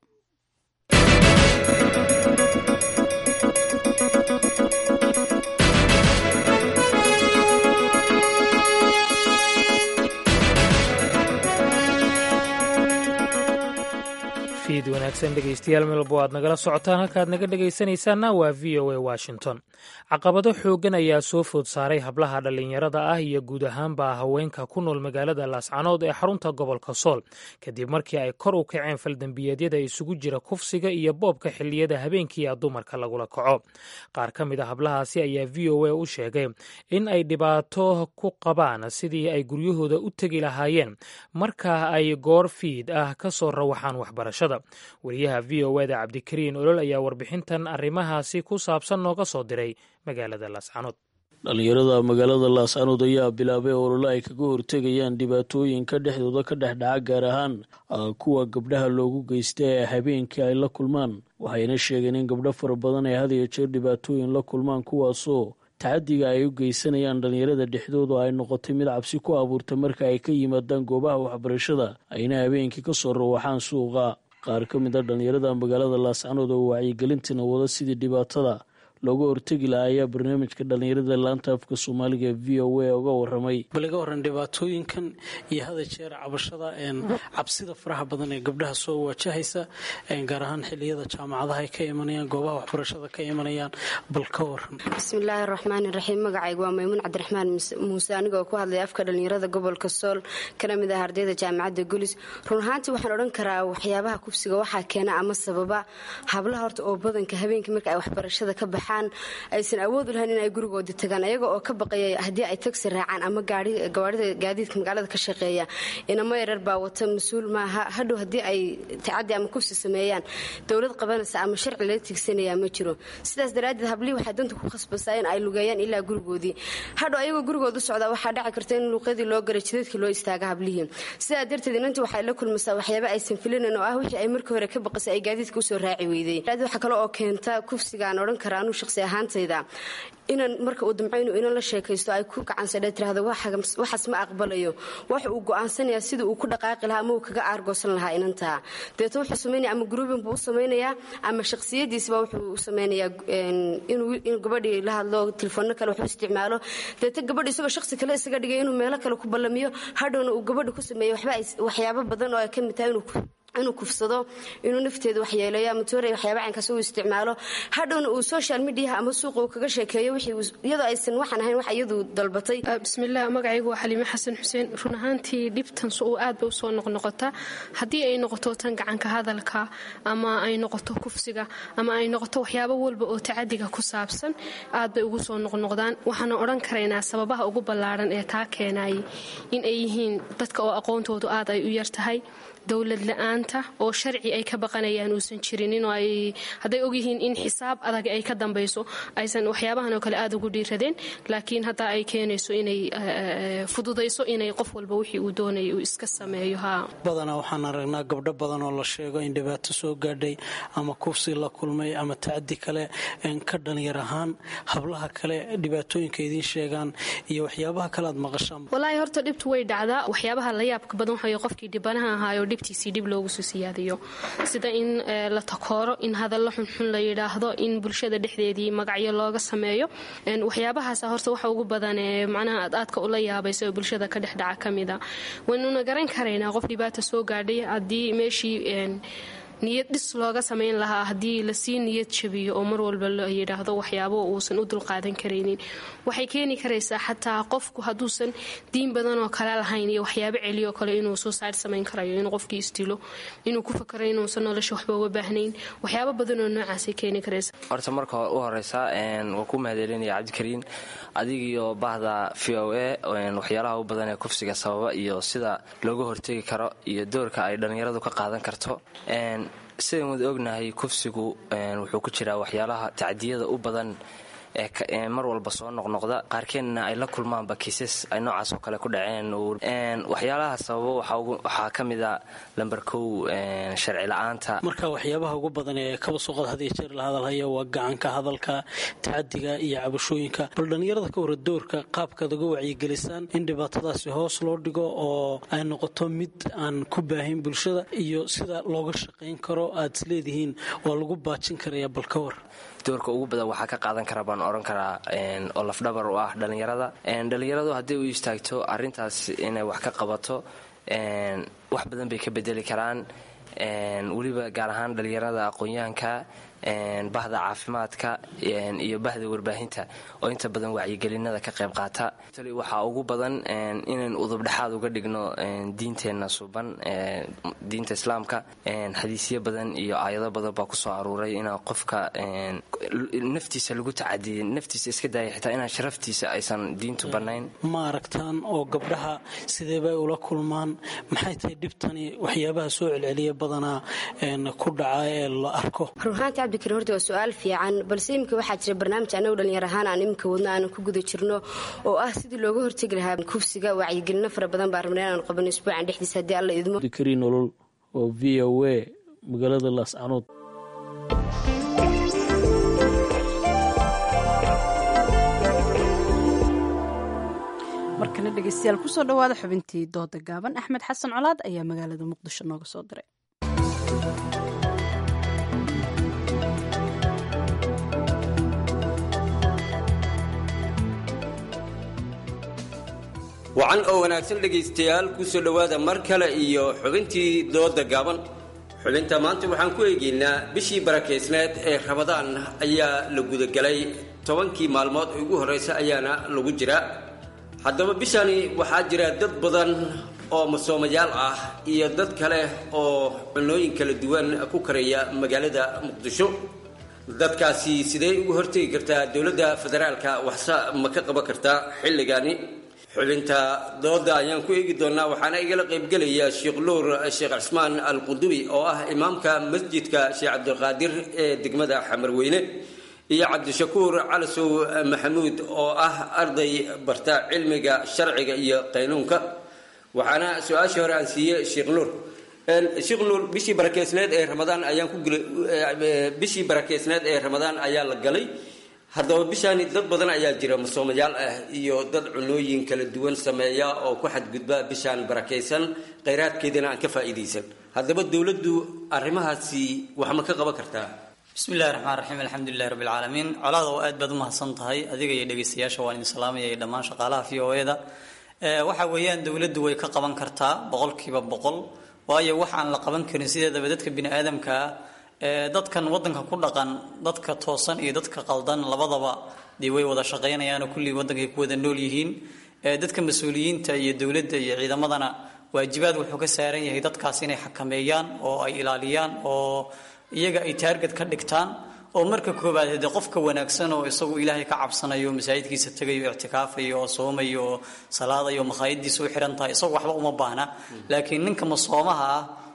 fiid wanaagsan dhegaystayaal melbo aad nagala socotaan halkaad naga dhegaysanaysaanna waa v o a washington caqabado xooggan ayaa soo food saaray hablaha dhallinyarada ah iyo guud ahaanba haweenka ku nool magaalada laascanood ee xarunta gobolka sool kadib markii ay kor u kaceen faldembiyeedyada isugu jira kufsiga iyo boobka xilliyada habeenkiia dumarka lagula kaco qaar ka mid a hablahaasi ayaa v o a u sheegay in ay dhibaato ku qabaan sidii ay guryahooda u tegi lahaayeen marka ay goor fiid ah ka soo rawaxaan waxbarashada wariyaha v o eda cabdikariin olol ayaa warbixintan arrimahaasi ku saabsan nooga soo diray magaalada laascanood dhallinyarada magaalada laascanood ayaa bilaabay olole ay kaga hortegayaan dhibaatooyinka dhexdooda ka dhex dhaca gaar ahaan kuwa gabdhaha loogu geysta ee habeenkii ay la kulmaan waxayna sheegeen in gabdho fara badan ay had iyo jeer dhibaatooyin la kulmaan kuwaasoo tacadiga ay u geysanayaan dhallinyarada dhexdooda ay noqotay mid cabsi ku abuurta marka ay ka yimaadaan goobaha waxbarashada ayna habeenkii ka soo rawaxaan suuqa qaar ka mid a dhallinyarada magaalada laascanood oo wacyigelintina wada sidii dhibaatada looga hortegi lahaa ayaa barnaamijka dhallinyarada laanta afka soomaaliga v o a uga waramay bal iga waran dhibaatooyinkan iyo hada jeer cabashada cabsida faraha badan ee gabdhaha soo wajahaysa gaar ahaan xiliyada jaamacadaha ay ka imanayaan goobaha waxbarashada ka imanayaan bal ka waran bismillaahi raxmaani raxiim magacaygu waa maymuun cabdiraxmaan muuse anigoo ku hadlaya afka dhallinyarada gobolka sool kana mid ah ardayda jaamacadda gulis run ahaantii waxaan odhan karaa waxyaabaha kufsiga waxaa keena ama sababa hablaha horta oo badanka habeenkii marka ay waxbarashada ka baxaan aysan awood u lahayn in ay gurigooda tagaan ayaga oo ka baqaya haddii ay tagsi raacaan ama gawaarida gaadiidka magaalada ka shaqeeya inamo yarar baa wata mas-uul maaha hadhow haddii ay tacadi ama kufsi sameeyaan dowlad qabanaysa ama sharci laga tigsanaya ma jiro sidaas daraaddeed hablihii waxay danta ku khasbasaa in ay lugeeyaan ilaa gurigoodii hadhow ayagoo gurigooda u socdaa waxaa dhaci karta in luuqyadii loo garay jidadkii loo istaaga hablihii sidaa darteed inantii waxay la kulmaysaa waxyaaba aysan filinayn oo ah wixii ay markii hore ka baqasay ay gaadiidka usoo raaci weyday waxaa kale oo keenta kufsigaan odhan karaa anuu shaqsi ahaantayda inan marka uu damco inuu inan la sheekaysto ay ku gacansadhe tirahdo waxaas ma aqbalayo waxa uu go'aansanayaa sida uu ku dhaqaaqi lahaa ama uu kaga aargoosan lahaa inantaa deeto wuxuu samaynaya ama gruubin buu u samaynayaa ama shakhsiyadiisba wuxuu u samaynayaa inuu gabadhii la hadlo telefoonno kale waxu isticmaalo deeto gabadhi isagoo shakhsi kale isaga dhigay inuu meelo kale ku ballamiyo hadhowna uu gabadhi ku sameeyo waxyaabo badan oo ay ka mid tahay inuu inuu kufsado inuu nafteeda waxyeeleeyo ama toorey waxyaaba caynkaas uu isticmaalo hadhowna uu social mediaha ama suuqa uu kaga sheekeeyo iyadoo aysan waxaan ahayn wax iyadu dalbatay bismillaah magacaygu waa xaliime xasan xuseen run ahaantii dhibtan uu aad bay usoo noqnoqotaa haddii ay noqoto tan gacanka hadalka ama ay noqoto kufsiga ama ay noqoto waxyaabo walba oo tacadiga ku saabsan aad bay ugu soo noqnoqdaan waxaana odhan karaynaa sababaha ugu ballaaran ee taa keenayay in ay yihiin dadka oo aqoontoodu aad ay u yartahay dowlad la-aan gacanta oo sharci ay ka baqanayaan uusan jirinin oo ay hadday ogyihiin in xisaab adag ay ka dambayso aysan waxyaabahan oo kale aada ugu dhiiradeen laakiin hadda ay keenayso inay fududayso inay qof walba wixii uu doonaya uu iska sameeyo ha badanaa waxaan aragnaa gabdho badan oo la sheego in dhibaato soo gaadhay ama kufsi la kulmay ama tacadi kale ka dhalinyar ahaan hablaha kale dhibaatooyinka idiin sheegaan iyo waxyaabaha kale aad maqashaan walaahi horta dhibtu way dhacdaa waxyaabaha la yaabka badan waxay qofkii dhibanaha ahaayo dhibtiisii dhib loogu soo siyaadiyo sida in la takooro in hadallo xunxun la yidhaahdo in bulshada dhexdeedii magacyo looga sameeyo waxyaabahaasa horta waxa ugu badan ee macnaha aad aadka ula yaabaysa oo bulshada ka dhex dhaca ka mida waynuna garan karaynaa qof dhibaata soo gaadhay haddii meeshii niyad dhis looga samayn lahaa haddii lasii niyad jabiyo oo mar walba la yidhaahdo waxyaabo uusan u dulqaadan karaynin waxay keeni karaysaa xataa qofku hadduusan diin badan oo kale lahayn iyo waxyaabo celiyo kale inuu suicide samayn karayo inuu qofkii isdilo inuu ku fakaro inuusan nolosha waxba uga baahnayn waxyaabo badan oo noocaasay keeni karaysa horta marka u horeysa waan ku mahadcelinaya cabdikariin adigiyo bahda v o a waxyaalaha u badan ee kufsiga sababa iyo sida looga hortegi karo iyo doorka ay dhallinyaradu ka qaadan karto sidayn wada ognahay kufsigu wuxuu ku jiraa waxyaalaha tacdiyada u badan ee mar walba soo noqnoqda qaarkeedna ay la kulmaanba kiisas ay noocaas oo kale ku dhaceen waxyaalaha sababo waxaa ka mida lamber kow sharci la-aanta marka waxyaabaha ugu badan ee kaba suuqad had iyo jeer la hadalhaya waa gacanka hadalka tacadiga iyo cabashooyinka bal dhallinyarada ka hore doorka qaabkaad uga wacyigelisaan in dhibaatadaasi hoos loo dhigo oo ay noqoto mid aan ku baahin bulshada iyo sida looga shaqayn karo aad isleedihiin waa lagu baajin karaya bal ka war doorka ugu badan waxaa ka qaadan kara baan oran karaa oo lafdhabar u ah dhallinyarada dhallinyaradu hadday u istaagto arintaas inay wax ka qabato wax badan bay ka bedeli karaan weliba gaar ahaan dhallinyarada aqoon-yahanka bahda caafimaadka iyo bahda warbaahinta oo inta badan wacyigelinada ka qayb qaata waxaa ugu badan inayn udubdhexaad uga dhigno diinteenna suban diinta islaamka xadiisyo badan iyo aayado badan baa kusoo aruuray inaan qofka naftiisa lagu tacadiyin naftiisa iska daaya xitaa inaan sharaftiisa aysan diintu bannayn ma aragtaan oo gabdhaha sideebay ula kulmaan maxay tahay dhibtani waxyaabaha soo celceliya badanaa ku dhaca ee la arko cabdikariin horta waa su-aal fiican balse iminka waxaa jira barnaamij annagu dhallinyar ahaan aan iminka wadno aanan ku guda jirno oo ah sidii looga hortegi lahaa kufsiga wacyigelino fara badan baa rabnay inaan qabano isbuucan dhexdiisa haddii alla idmo dikariin nolol oo v o a magaalada laascanood markana dhegeystayaal kusoo dhawaada xubintii dooda gaaban axmed xasan colaad ayaa magaalada muqdisho nooga soo diray wacan oo wanaagsan dhegaystayaal kusoo dhowaada mar kale iyo xubintii dooda gaaban xubinta maanta waxaan ku eegaynaa bishii barakeysneed ee rabadaan ayaa la gudagelay tobankii maalmood ee ugu horreysa ayaana lagu jiraa haddaba bishani waxaa jira dad badan oo masoomayaal ah iyo dad kale oo cunooyin kala duwan ku karaya magaalada muqdisho dadkaasi sidee ugu hortegi kartaa dowladda federaalka waxse ma ka qaban kartaa xilligani xubinta dooda ayaan ku eegi doonaa waxaana igala qaybgelaya sheekh luur sheekh cismaan al qudubi oo ah imaamka masjidka sheekh cabdiqaadir ee degmada xamarweyne iyo cabdishakuur calasow maxamuud oo ah arday barta cilmiga sharciga iyo qaynuunka waxaana su-aashii hore aan siiyey sheekh nuur sheekh nuur bishii barakeysneed ee ramadaan ayaan ku bishii barakeysneed ee ramadaan ayaa la galay haddaba bishaani dad badan ayaa jira masoomayaal ah iyo dad cunooyin kala duwan sameeya oo ku xadgudba bishaan barakaysan khayraadkeedana aan ka faa'iidaysan haddaba dowladdu arrimahaasi wax ma ka qaban kartaa bismillahi raxmaan raxiim alxamdulilahi rabbi alcaalamiin colaada oo aad baad u mahadsan tahay adiga iyo dhegaystayaasha waan idin salaamaya iyo dhammaan shaqaalaha v o e-da waxa weeyaan dowladdu way ka qaban kartaa boqolkiiba boqol waayo wax aan la qaban karin sideedaba dadka bini aadamkaa dadkan wadanka ku dhaqan dadka toosan iyo dadka qaldan labadaba dee way wada shaqaynayaanoo kullii waddankay ku wada nool yihiin dadka mas-uuliyiinta iyo dowladda iyo ciidamadana waajibaad wuxuu ka saaran yahay dadkaas inay xakameeyaan oo ay ilaaliyaan oo iyaga ay taarget ka dhigtaan oo marka koobaad dee qofka wanaagsan oo isagu ilaahay ka cabsanayo masaajidkiisa tegayo ictikaafayo oo soomayo oo salaadayo makhaayadiisa u xihan tahay isagu waxba uma baahna laakiin ninka masoomaha ah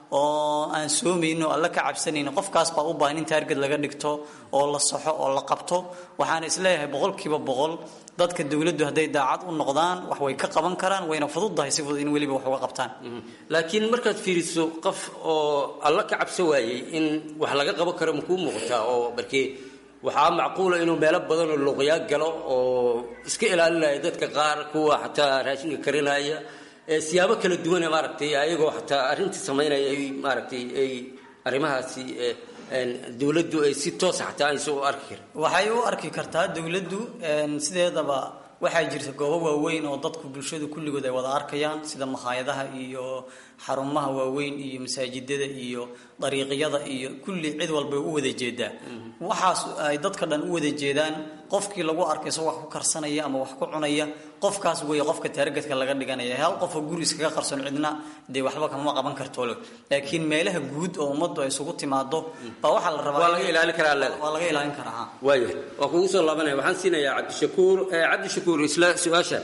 oo aan soomaynin oo alla ka cabsanaynin qofkaas baa u baahan in taarget laga dhigto oo la saxo oo la qabto waxaan isleeyahay boqolkiiba boqol dadka dowladdu hadday daacad u noqdaan wax way ka qaban karaan wayna fududdahay si fudud in weliba wax uga qabtaan laakiin markaad fiiriso qof oo alla ka cabso waayey in wax laga qaban karo makuu muuqataa oo markii waxaa macquula inuu meelo badan oo luuqyaa galo oo iska ilaalinaya dadka qaar kuwa xataa raashinka karinaya ee siyaabo kala duwane maaragtay ayagoo xataa arrintii samaynaya ay maaragtay ay arrimahaasi dowladdu ay si toosa xataa aysan u arki karin waxay u arki kartaa dowladdu sideedaba waxaa jirta goobo waaweyn oo dadku bulshadu kulligood ay wada arkayaan sida makhaayadaha iyo xarumaha waaweyn iyo masaajidada iyo dariiqyada iyo kulli cid walbay u wada jeedaa waxaas ay dadka dhan u wada jeedaan qofkii lagu arkay isagoo wax ku karsanaya ama wax ku cunaya qofkaas weeye qofka taargetka laga dhiganaya hal qofoo guri iskaga qarson cidna dee waxba kama qaban karto laakiin meelaha guud oo ummaddu ay isugu timaado baa waxaa la rabaa waa laga ilaalin karaa leeda waa laga ilaalin karaa waaya waa kugu soo laabanaya waxaan siinayaa cabdishakuur cabdishakuur isla su-aasha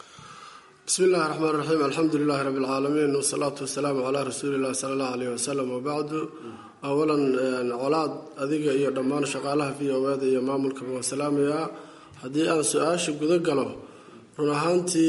bismi illahi raxmaan raxiim alxamdu lilahi rabbi alcaalamiin wasalaatu wasalaamu calaa rasuuli illahi sala allahu aleyh wasalam wabacdu awalan colaad adiga iyo dhammaan shaqaalaha v o eda iyo maamulkaba waa salaamayaa haddii aan su-aasha guda galo run ahaantii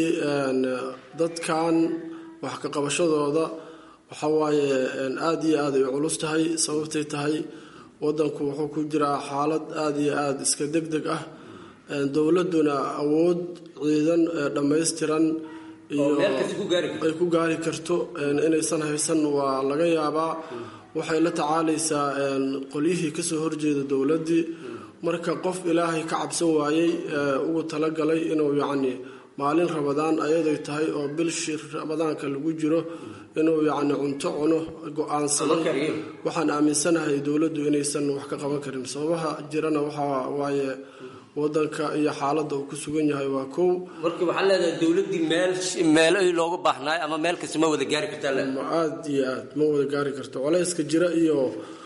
dadkan wax ka qabashadooda waxa waaye aada iyo aad ay culus tahay sababtay tahay wadanku wuxuu ku jiraa xaalad aada iyo aada iska deg deg ah dowladuna awood ciidan dhammaystiran iyo ay ku gaari karto inaysan haysan waa laga yaabaa waxay la tacaalaysaa qolyihii kasoo horjeeda dowladdii marka qof ilaahay ka cabsan waayey ugu talagalay inuu yacni maalin rabadaan ayaday tahay oo bilshi rabadaanka lagu jiro inuu yacni cunto cuno go-aansaday waxaan aaminsanahay dowladdu inaysan wax ka qaban karin sababaha jirana waxaa waaye wadanka iyo xaaladda uu ku sugan yahay waa kow marka waxaa leedahay dowladdii meel meelo looga baahnaayo ama meel kasta ma wada gaari kartaa le ma aada iyo aad ma wada gaari karto culayska jira iyo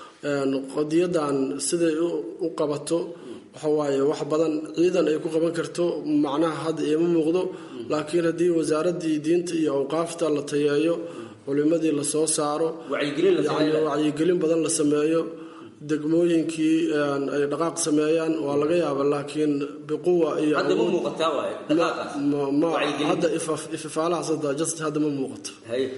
qadiyadan siday u qabato waxa waaye wax badan ciidan ay ku qaban karto macnaha hadda iima muuqdo laakiin haddii wasaaraddii diinta iyo awqaafta la tayeeyo culimadii lasoo saaro yani wacyigelin badan la sameeyo degmooyinkii ay dhaqaaq sameeyaan waa laga yaaba laakiin biquwa iyo hadda ifafaalahaas just hadda ma muuqato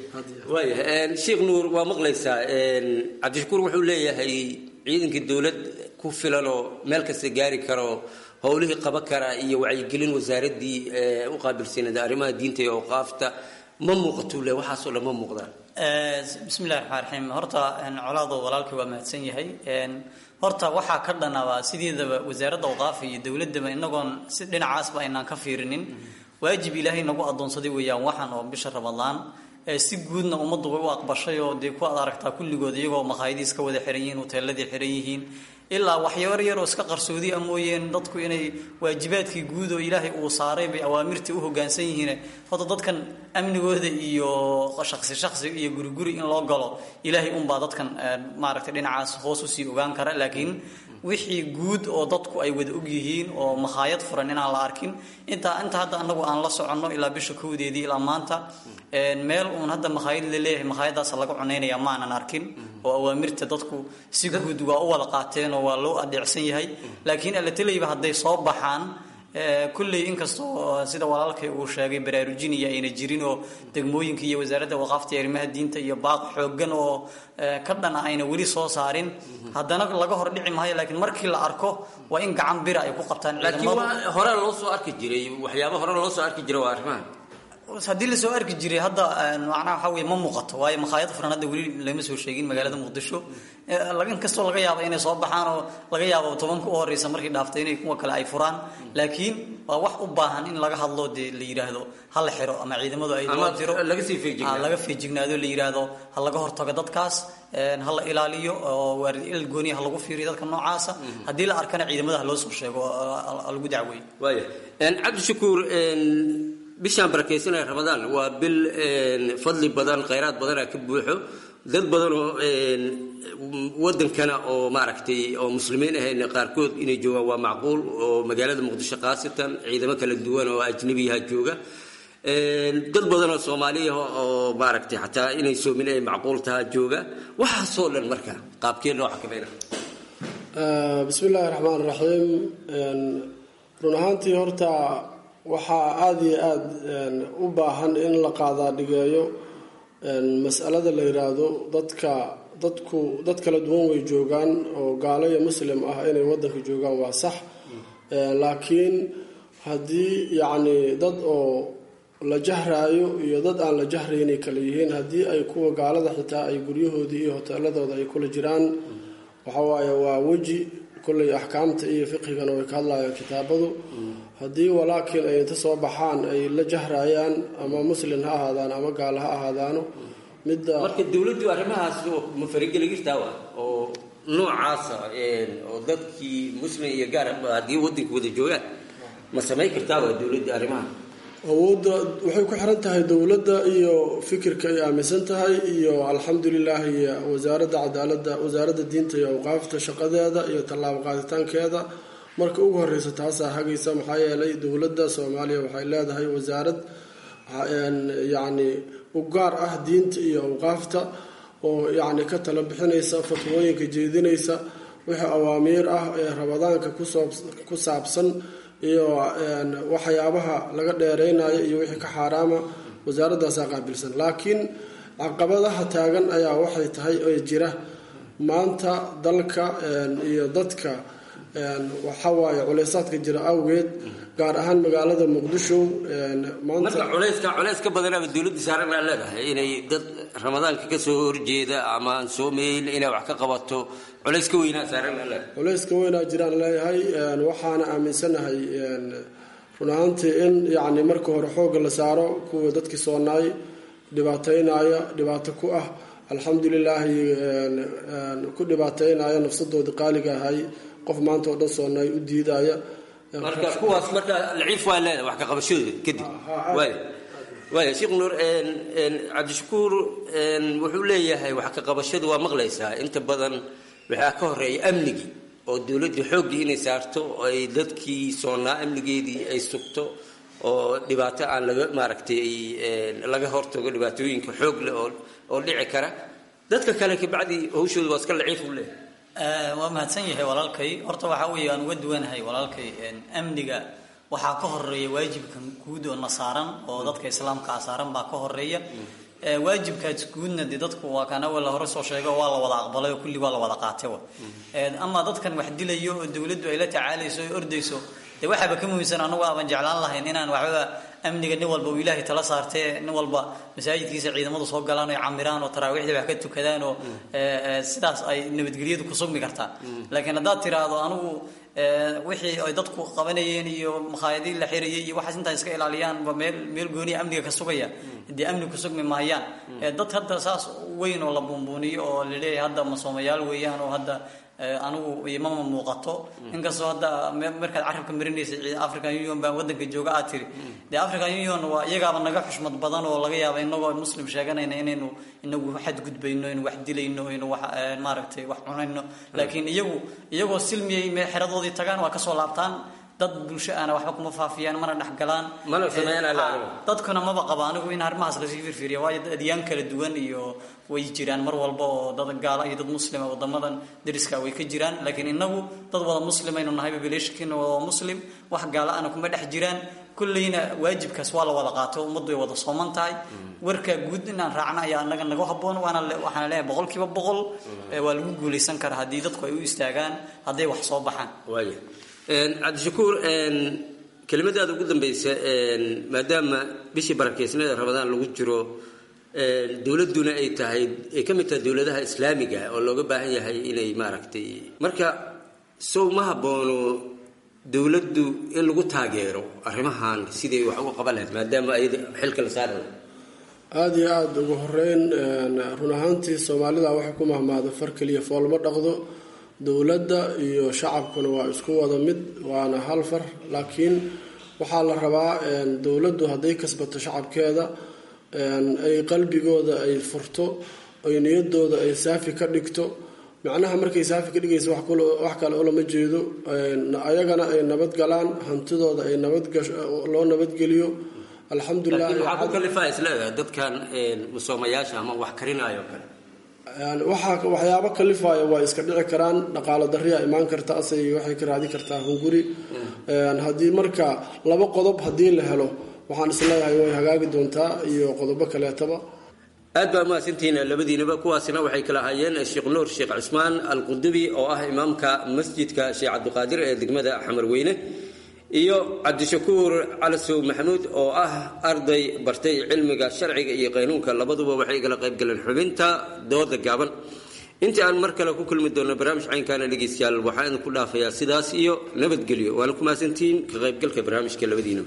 waaya sheekh nuur waa maqlaysaa cabdishakuur wuxuu leeyahay ciidankii dowlad ku filan oo meel kasta gaari karo howlihii qaban kara iyo wacyigelin wasaaraddii u qaabilsaneed arrimaha diinta iyo awqaafta ma muuqatuu le waxaasoo dhan ma muuqdaan bismi illahi raxmaan raxiim horta colaado walaalkii waa mahadsan yahay horta waxaa ka dhanaba sideedaba wasaaradda awqaafa iyo dowladaba inagoon si dhinacaasba aynaan ka fiirinin waajib ilaahay nagu adoonsaday weeyaan waxaan oo bisha ramadaan si guudna ummaddu way u aqbashay oo dee ku ad aragtaa kulligood iyagoo makhaayadii iska wada xiran yihiin hoteeladii xiran yihiin ilaa waxyabar yaroo iska qarsoodi a mooyeen dadku inay waajibaadkii guud oo ilaahay uu saaray bay awaamirtii u hogaansan yihiin horta dadkan amnigooda iyo shaqsi shaqsi iyo guriguri in loo galo ilaahay unbaa dadkan maaragtay dhinacaas hoos usii ogaan kara laakiin wixii guud oo dadku ay wada og yihiin oo makhaayad furan inaan la arkin intaa inta hadda anagu aan la soconno ilaa bisha kowdeedii ilaa maanta meel uun hadda makhaayad la leeyahay makhaayadaas laga cunaynaya maanan arkin oo awaamirta dadku si guud waa u wada qaateen oo waa loo adeecsan yahay laakiin alatelayba hadday soo baxaan kulley inkastoo sida walaalkay uu sheegay baraarujinaya ayna jirin oo degmooyinka iyo wasaaradda waqaafta arrimaha diinta iyo baaq xoogan oo ka dhana ayna weli soo saarin haddana laga hor dhici maayo laakiin markii la arko waa in gacan bira ay ku qabtaan laakiin hore loo soo arki jiray waxyaaba hore loo soo arki jiray waa arrimaha haddii lasoo arki jiray hadda macnaha waxaa weye ma muuqato waayo makhaayad furan hadda weli lama soo sheegin magaalada muqdisho inkastoo laga yaabo inay soo baxaan oo laga yaabo tobanka u horeysa markii dhaaftay inay kuwa kale ay furaan laakiin waa wax u baahan in laga hadlo dee la yidhaahdo ha la xiro ama ciidamadu ay loo diro laga feejignaado la yidhaahdo ha laga hortago dadkaas ha la ilaaliyo oo il gooniya ha lagu fiiriyo dadka noocaasa haddii la arkana ciidamada ha loo soo sheego ha lagu dacweeyo waaya cabdishakuur bishaan barakaysanaya ramadaan waa bil fadli badan khayraad badana ka buuxo dad badan oo wadankana oo maaragtay oo muslimiin ahayn qaarkood inay joogaan waa macquul oo magaalada muqdisho khaasatan ciidamo kala duwan oo ajnabiyaha jooga dad badan oo soomaaliya oo maaragtay xataa inay soomin ay macquul tahaa jooga waxaasoo dhan marka qaabkee loo xakamayna bismi illaahi raxmaan raxiim run ahaantii horta waxaa aada iyo aada u baahan in la qaadaa dhigeeyo masalada la yiraahdo dadka dadku dad kala duwan way joogaan oo gaalo iyo muslim ah inay wadanka joogaan waa sax laakiin haddii yacni dad oo la jahraayo iyo dad aan la jahraynay kala yihiin haddii ay kuwa gaalada xitaa ay guryahoodii iyo hoteeladooda ay kula jiraan waxawaaye waa weji kolley axkaamta iyo fiqhigana way ka hadlayaan kitaabadu haddii walaakiin ay inta soo baxaan ay la jahrayaan ama muslin ha ahaadaan ama gaal ha ahaadaano midda marka dowladdu arrimahaas ma farigeli jirtaa wa oo noocaasa oo dadkii muslim iyo gaar haddii wadanka wada joogaan ma samayn kartaa wa dowladda arrimaha awoodda waxay ku xiran tahay dowladda iyo fikirka ay aaminsan tahay iyo alxamdulilah iyo wasaaradda cadaaladda wasaaradda diinta iyo awqaafta shaqadeeda iyo tallaabo qaaditaankeeda marka ugu horeysa taasaa hagaysa maxaa yeelay dowladda soomaaliya waxay leedahay wasaarad yacni u gaar ah diinta iyo awqaafta oo yacni ka tala bixinaysa fatwooyinka jeedinaysa wixii awaamiir ah ee rabadaanka ku saabsan iyo waxyaabaha laga dheereynayo iyo wixii ka xaaraama wasaaradaasaa qaabilsan laakiin caqabadaha taagan ayaa waxay tahay ee jira maanta dalka iyo dadka waxawaaye culeysaadka jira awgeed gaar ahaan magaalada muqdisho marka culeyska culeys ka badanaaba dowladda saaran aa leedahay inay dad ramadaanka ka soo horjeeda ama aan soomayn inay wax ka qabato culeys ka weynaa saaran aa leedahay culeyska weynaa jiraan leeyahay waxaana aaminsanahay run ahaantii in yacni marka hore xoogga la saaro kuwa dadkii soonaay dhibaataynaya dhibaato ku ah alxamdulilaahi ku dhibaateynaya nafsadoodii qaaliga ahay qof maanta oo dhan soonaay u diidaya marka kuwaas marka laciif waa leedahay wax ka qabashadooda kadib waaya waaya sheekh nuur cabdishakuur wuxuu leeyahay wax ka qabashadu waa maqlaysaa inta badan waxaa ka horeeya amnigii oo dowladda xooggii inay saarto oo ay dadkii soonaa amnigeedii ay sugto oo dhibaato aan laga maaragtay laga hortago dhibaatooyinka xoog leh oo oo dhici kara dadka kale kabacdi hawshooda waa iska laciif u leeyahay waa mahadsan yahay walaalkay horta waxaa weeye aan uga duwanahay walaalkay amniga waxaa ka horeeya waajibkan guud oo na saaran oo dadka islaamkaa saaran baa ka horeeya waajibkaas guudna dee dadku waa kaan awal hore soo sheego waa la wada aqbalay oo kulli waa la wada qaatay wa ama dadkan wax dilayo oo dowladdu ay la tacaalayso oo ordayso dee waxaaba ka muhiimsan anagu aaban jeclaan lahayn inaan waxbaba amniga nin walba uu ilaahay tala saartee nin walba masaajidkiisa ciidamadu soo galaan oo camiraan oo taraawiixda wax ka tukadaan oo sidaas ay nabadgelyadu ku sugmi kartaa laakiin haddaad tiraahdo anigu wixii ay dadku qabanayeen iyo makhaayadii la xirayay iyo waxaas intaa iska ilaaliyaanba meel meel gooniya amniga ka sugaya dee amni ku sugmi maayaan dad hadda saas weyn oo la buunbuuniyo oo laleeyahay hadda masoomayaal weeyaan oo hadda anigu imama muuqato inkastoo hadda markaad carabka marinaysa african union baa wadanka jooga aad tiri dee african union waa iyagaaba naga xushmad badan oo laga yaaba inagoo muslim sheeganayna inaynu inagu xadgudbayno inu wax dilayno inu wax maaragtay wax cunayno laakiin iyagu iyagoo silmiyay me xeradoodii tagaan waa kasoo laabtaan dad bulsho aana waxba kuma faafiyaan mana dhexgalaan mana sameeyaan dadkuna maba qaba anigu in arrimahaas lasii firfiriya waayo adyaan kala duwan iyo way jiraan mar walba oo dad gaala iyo dad muslima wadamadan dariska way ka jiraan laakiin inagu dad wada muslimaynu nahay populationkiina waa muslim wax gaala ana kuma dhex jiraan kulleyna waajibkaas waa la wada qaato ummaddu way wada sooman tahay warka guud inaan raacna ayaa anaga naga haboon waana waxaan leeyahay boqolkiiba boqol waa lagu guulaysan karaa haddii dadku ay u istaagaan hadday wax soo baxaan waaya cabdishakuur kelimadaada ugu dambeysa maadaama bishii barakeysnada ramadaan lagu jiro dowladduna ay tahay ay ka mid tahay dowladaha islaamiga oo looga baahan yahay inay maaragtay marka sow ma haboono dowladdu in lagu taageero arrimahan sidii wax uga qaban lahayd maadaama ayada xilka la saarayo aada iyo aada ugu horeyn run ahaantii soomaalida waxay ku mahmaado far keliya foolma dhaqdo dowladda iyo shacabkuna waa isku wada mid waana hal far laakiin waxaa la rabaa dowladdu hadday kasbato shacabkeeda ay qalbigooda ay furto ay niyadooda ay saafi ka dhigto macnaha markay saafi ka dhigaysa wax kale ulama jeedo ayagana ay nabad galaan hantidooda ay nabadloo nabadgeliyo alxamdulilah laakiin waxaa ku kalifaa isleedahay dadkan musoomayaasha ama wax karinaayo kale waxaa waxyaabo kalifaayo waa iska dhici karaan dhaqaalo dariya imaan karta asay waxay ka raadin kartaa hunguri haddii marka laba qodob haddii la helo waxaan isleeyahay way hagaagi doontaa iyo qodobo kaleetaba aad baa mahadsantihiin labadiinaba kuwaasina waxay kala hayeen sheekh nuur sheekh cusmaan alqudubi oo ah imaamka masjidka sheekh cabdiqaadir ee degmada xamarweyne iyo cabdishakuur calasow maxamuud oo ah arday bartay cilmiga sharciga iyo qaynuunka labaduba waxay kala qayb galeen xubinta dooda gaaban intii aan mar kale ku kulmi doonno barnaamij caynkaana dhegeystayaal waxaan idinku dhaafayaa sidaas iyo nabadgelyo waana ku mahadsantihiin ka qaybgalka barnaamijka labadiinaba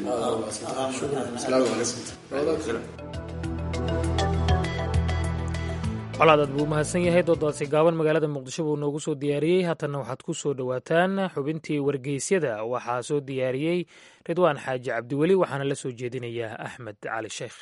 colaad aad buu u mahadsan yahay doodaasi gaaban magaalada muqdisho buu noogu soo diyaariyey haatanna waxaad ku soo dhowaataan xubintii wargeysyada waxaa soo diyaariyey ridwaan xaaji cabdiweli waxaana la soo jeedinayaa axmed cali sheekh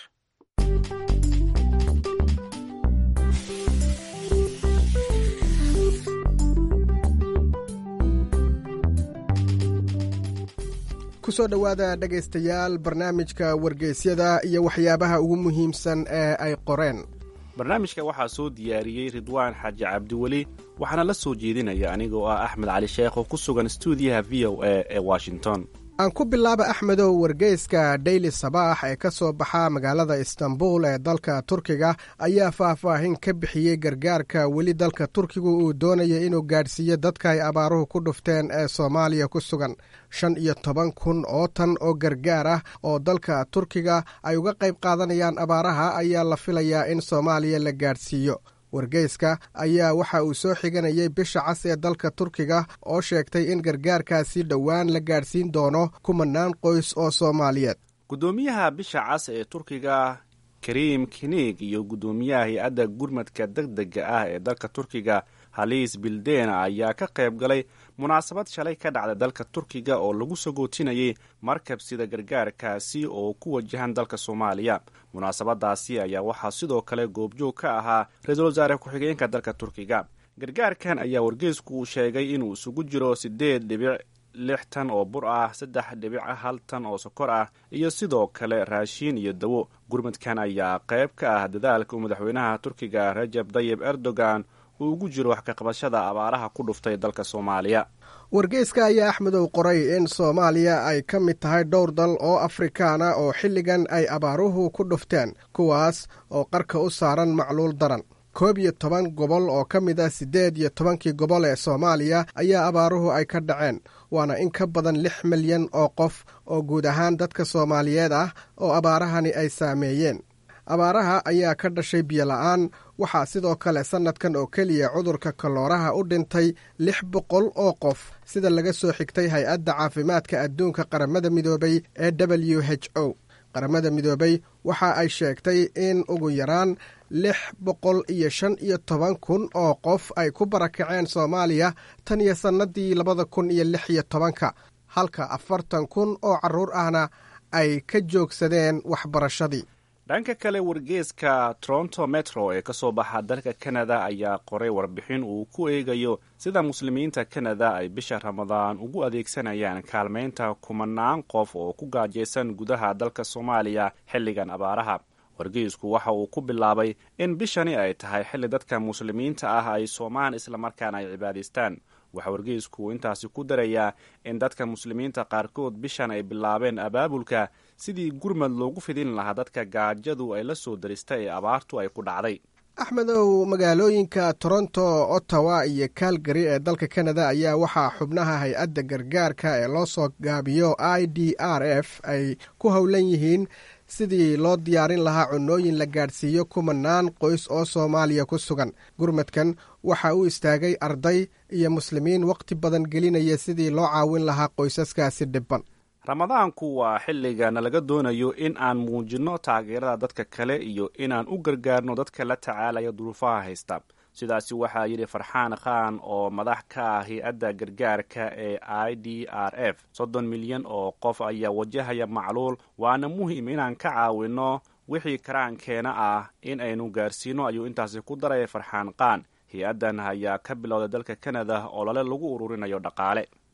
kusoo dhowaada dhegaystayaal barnaamijka wargeysyada iyo waxyaabaha ugu muhiimsan ee ay qoreen barnaamijka waxaa soo diyaariyey ridwaan xaaji cabdiweli waxaana la soo jeedinaya anigoo ah axmed cali sheekh oo ku sugan stuudiyaha v o a ee washington aan ku bilaaba axmedow wargeyska daily sabaax ee ka soo baxa magaalada istanbul ee dalka turkiga ayaa faahfaahin ka bixiyey gargaarka weli dalka turkigu uu doonaya inuu gaadhsiiyo dadka ay abaaruhu ku dhufteen ee soomaaliya ku sugan shan iyo toban kun oo tan oo gargaar ah oo dalka turkiga ay uga qayb qaadanayaan abaaraha ayaa la filayaa in soomaaliya la gaadhsiiyo wargeyska ayaa waxa uu soo xiganayay bisha cas ee dalka turkiga oo sheegtay in gargaarkaasi dhowaan la gaadhsiin doono kumanaan qoys oo soomaaliyeed guddoomiyaha bisha cas ee turkiga kariim kiniig iyo guddoomiyaha hay-adda gurmadka deg dega ah ee dalka turkiga haliis bildena ayaa ka qayb galay munaasabad shalay ka dhacda dalka turkiga oo lagu sagootinayay markab sida gargaarkaasi oo ku wajahan dalka soomaaliya munaasabadaasi ayaa waxaa sidoo kale goobjoog ka ahaa ra-iisul wasaare ku-xigeenka dalka turkiga gargaarkan ayaa wargeysku uu sheegay inuu isugu jiro siddeed dhibic lix tan oo bur ah saddex dhibic hal tan oo sokor ah iyo sidoo kale raashiin iyo dawo gurmadkan ayaa qayb ka ah dadaalka uu madaxweynaha turkiga rajab dayib erdogan uu ugu jiro wax ka qabashada abaaraha ku dhuftay dalka soomaaliya wargeyska ayaa axmedow qoray in soomaaliya ay ka mid tahay dhowr dal oo afrikaana oo xilligan ay abaaruhu ku dhufteen kuwaas oo qarka u saaran macluul daran koob iyo toban gobol oo ka mid ah siddeed iyo tobankii gobol ee soomaaliya ayaa abaaruhu ay ka dhaceen waana in ka badan lix milyan oo qof oo guud ahaan dadka soomaaliyeed ah oo abaarahani ay saameeyeen abaaraha ayaa ka dhashay biyola'aan waxaa sidoo kale sannadkan oo keliya cudurka kalooraha u dhintay lix boqol oo qof sida laga soo xigtay hay-adda caafimaadka adduunka qaramada midoobay ee w h o qaramada midoobay waxa ay sheegtay in ugu yaraan lix boqol iyo shan iyo toban kun oo qof ay ku barakaceen soomaaliya tan iyo sannadii labada kun iyo lix iyo tobanka halka afartan kun oo carruur ahna ay ka joogsadeen waxbarashadii dhanka kale wargeeska toronto metro ee ka soo baxa dalka kanada ayaa qoray warbixin uu ku eegayo sida muslimiinta kanada ay bisha ramadaan ugu adeegsanayaan kaalmaynta kumanaan qof oo ku gaajaysan gudaha dalka soomaaliya xilligan abaaraha wargeysku waxa uu ku bilaabay in bishani ay tahay xilli dadka muslimiinta ah ay soomaan islamarkaana ay cibaadaystaan waxaa wargeysku intaasi ku darayaa in dadka muslimiinta qaarkood bishan ay bilaabeen abaabulka sidii gurmad loogu fidin lahaa dadka gaajadu ay la soo darista ee abaartu ay ku dhacday axmedow magaalooyinka toronto ottawa iyo calgary ee dalka kanada ayaa waxaa xubnaha hay-adda gargaarka ee loo soo gaabiyo i d r f ay ku howlan yihiin sidii loo diyaarin lahaa cunooyin la gaadhsiiyo kumanaan qoys oo soomaaliya ku sugan gurmadkan waxa uu istaagay arday iyo muslimiin wakhti badan gelinaya sidii loo caawin lahaa qoysaskaasi dhibban ramadaanku waa xilligana laga doonayo in aan muujinno taageerada dadka kale iyo inaan u gargaarno dadka la tacaalaya duruufaha haysta sidaasi waxaa yidhi farxaan khan oo madax ka ah hay-adda gargaarka ee i d r f soddon milyan oo qof ayaa wajahaya macluul waana muhiim inaan ka caawinno wixii karaankeena ah in aynu gaarsiino ayuu intaasi ku daray farxaan khan hay-addan ayaa ka bilowday dalka kanada oo lale lagu ururinayo dhaqaale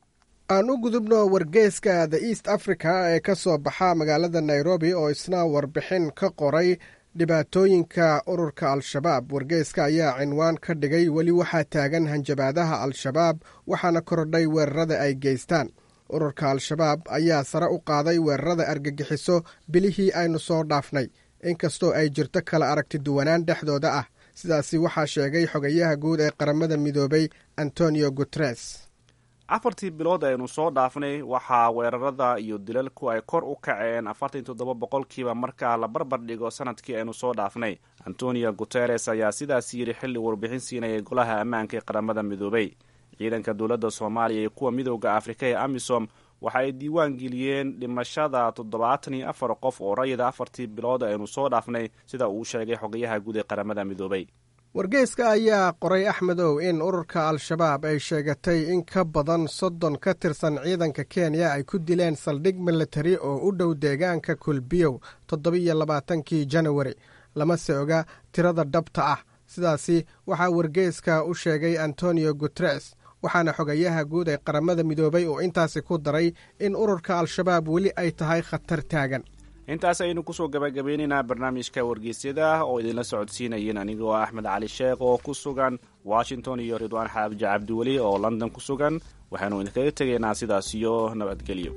aan u gudubno wargeyska the east africa ee ka soo baxa magaalada nairobi oo isna warbixin ka qoray dhibaatooyinka ururka al-shabaab wargeyska ayaa cinwaan ka dhigay weli waxaa taagan hanjabaadaha al-shabaab waxaana korodhay weerarada ay geystaan ururka al-shabaab ayaa sare u qaaday weerarada argagixiso bilihii aynu soo dhaafnay inkastoo ay jirto kala aragti duwanaan dhexdooda ah sidaasi waxaa sheegay xogayaha guud ee qaramada midoobay antonio guteres afartii bilood aynu soo dhaafnay waxaa weerarada iyo dilalku ay kor u kaceen afartan toddoba boqolkiiba marka la barbar dhigo sanadkii aynu soo dhaafnay antonio guteres ayaa sidaas yidhi xilli warbixin siinayay golaha ammaanka ee qaramada midoobay ciidanka dowladda soomaaliya iyo kuwa midooda afrika ee amisom waxa ay diiwaan geliyeen dhimashada toddobaatan iyo afar qof oo rayida afartii bilood aynu soo dhaafnay sida uu sheegay xogayaha guud ee qaramada midoobay wargeyska ayaa qoray axmedow in ururka al-shabaab ay sheegatay in ka badan soddon ka tirsan ciidanka kenya ay ku dileen saldhig militari oo u dhow deegaanka kulbiyow toddobiyo labaatankii janawari lamase oga tirada dhabta ah sidaasi waxaa wargeyska u sheegay antonio guteres waxaana xogayaha guud ee qaramada midoobay oo intaasi ku daray in ururka al-shabaab weli ay tahay khatar taagan intaas ayaynu kusoo gabagabeynaynaa barnaamijka wargeysyada oo idinla socodsiinayeen anigoo axmed cali sheekh oo ku sugan washington iyo ridwaan xaaji cabdiweli oo london ku sugan waxaanu idinkaga tegaynaa sidaas iyo nabadgelyo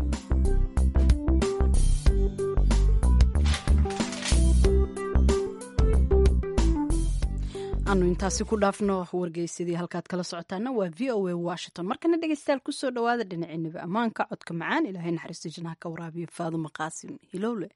anu intaasi ku dhaafno wargeysadii halkaad kala socotaana waa v o a washington markana dhegeystayaal kusoo dhawaada dhinaciinaba ammaanka codka macaan ilaahay naxariista jinaha ka waraabiyo faadumo qaasim hilowle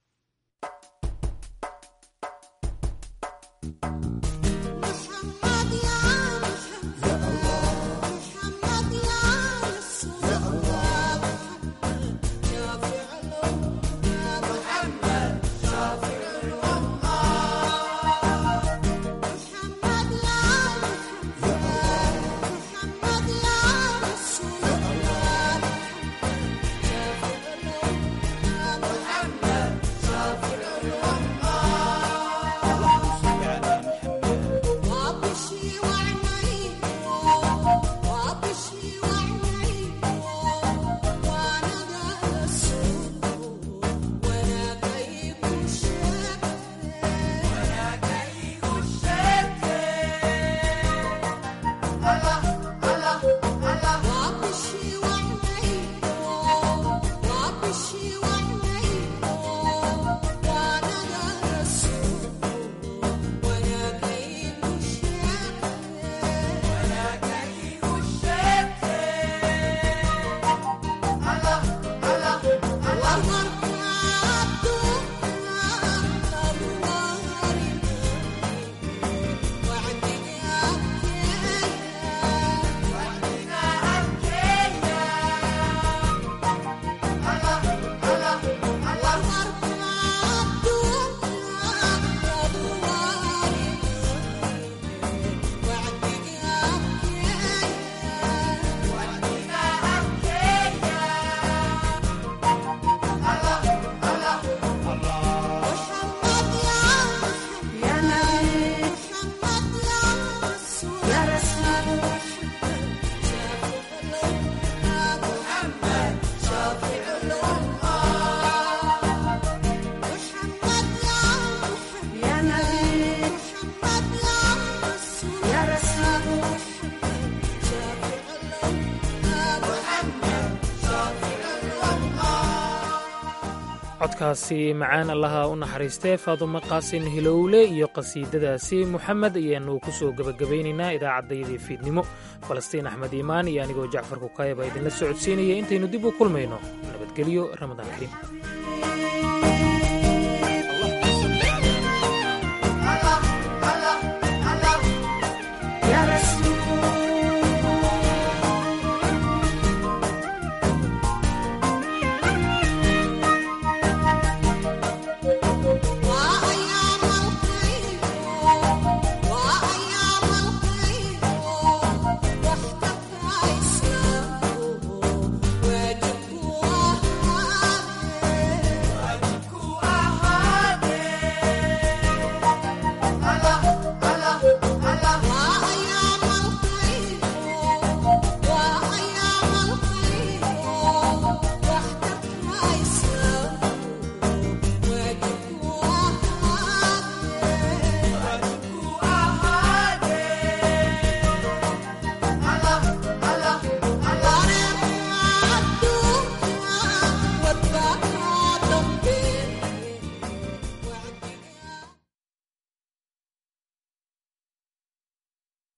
codkaasi macaan allaha u naxariistee faadumo qaasin hilowle iyo qasiidadaasi muxamed ayaanu ku soo gebagabaynaynaa idaacaddayadii fiidnimo falastiin axmed iimaan iyo anigoo jacfar kukayaba idinla socodsiinaya intaynu dib u kulmayno nabadgelyo ramadaan kariim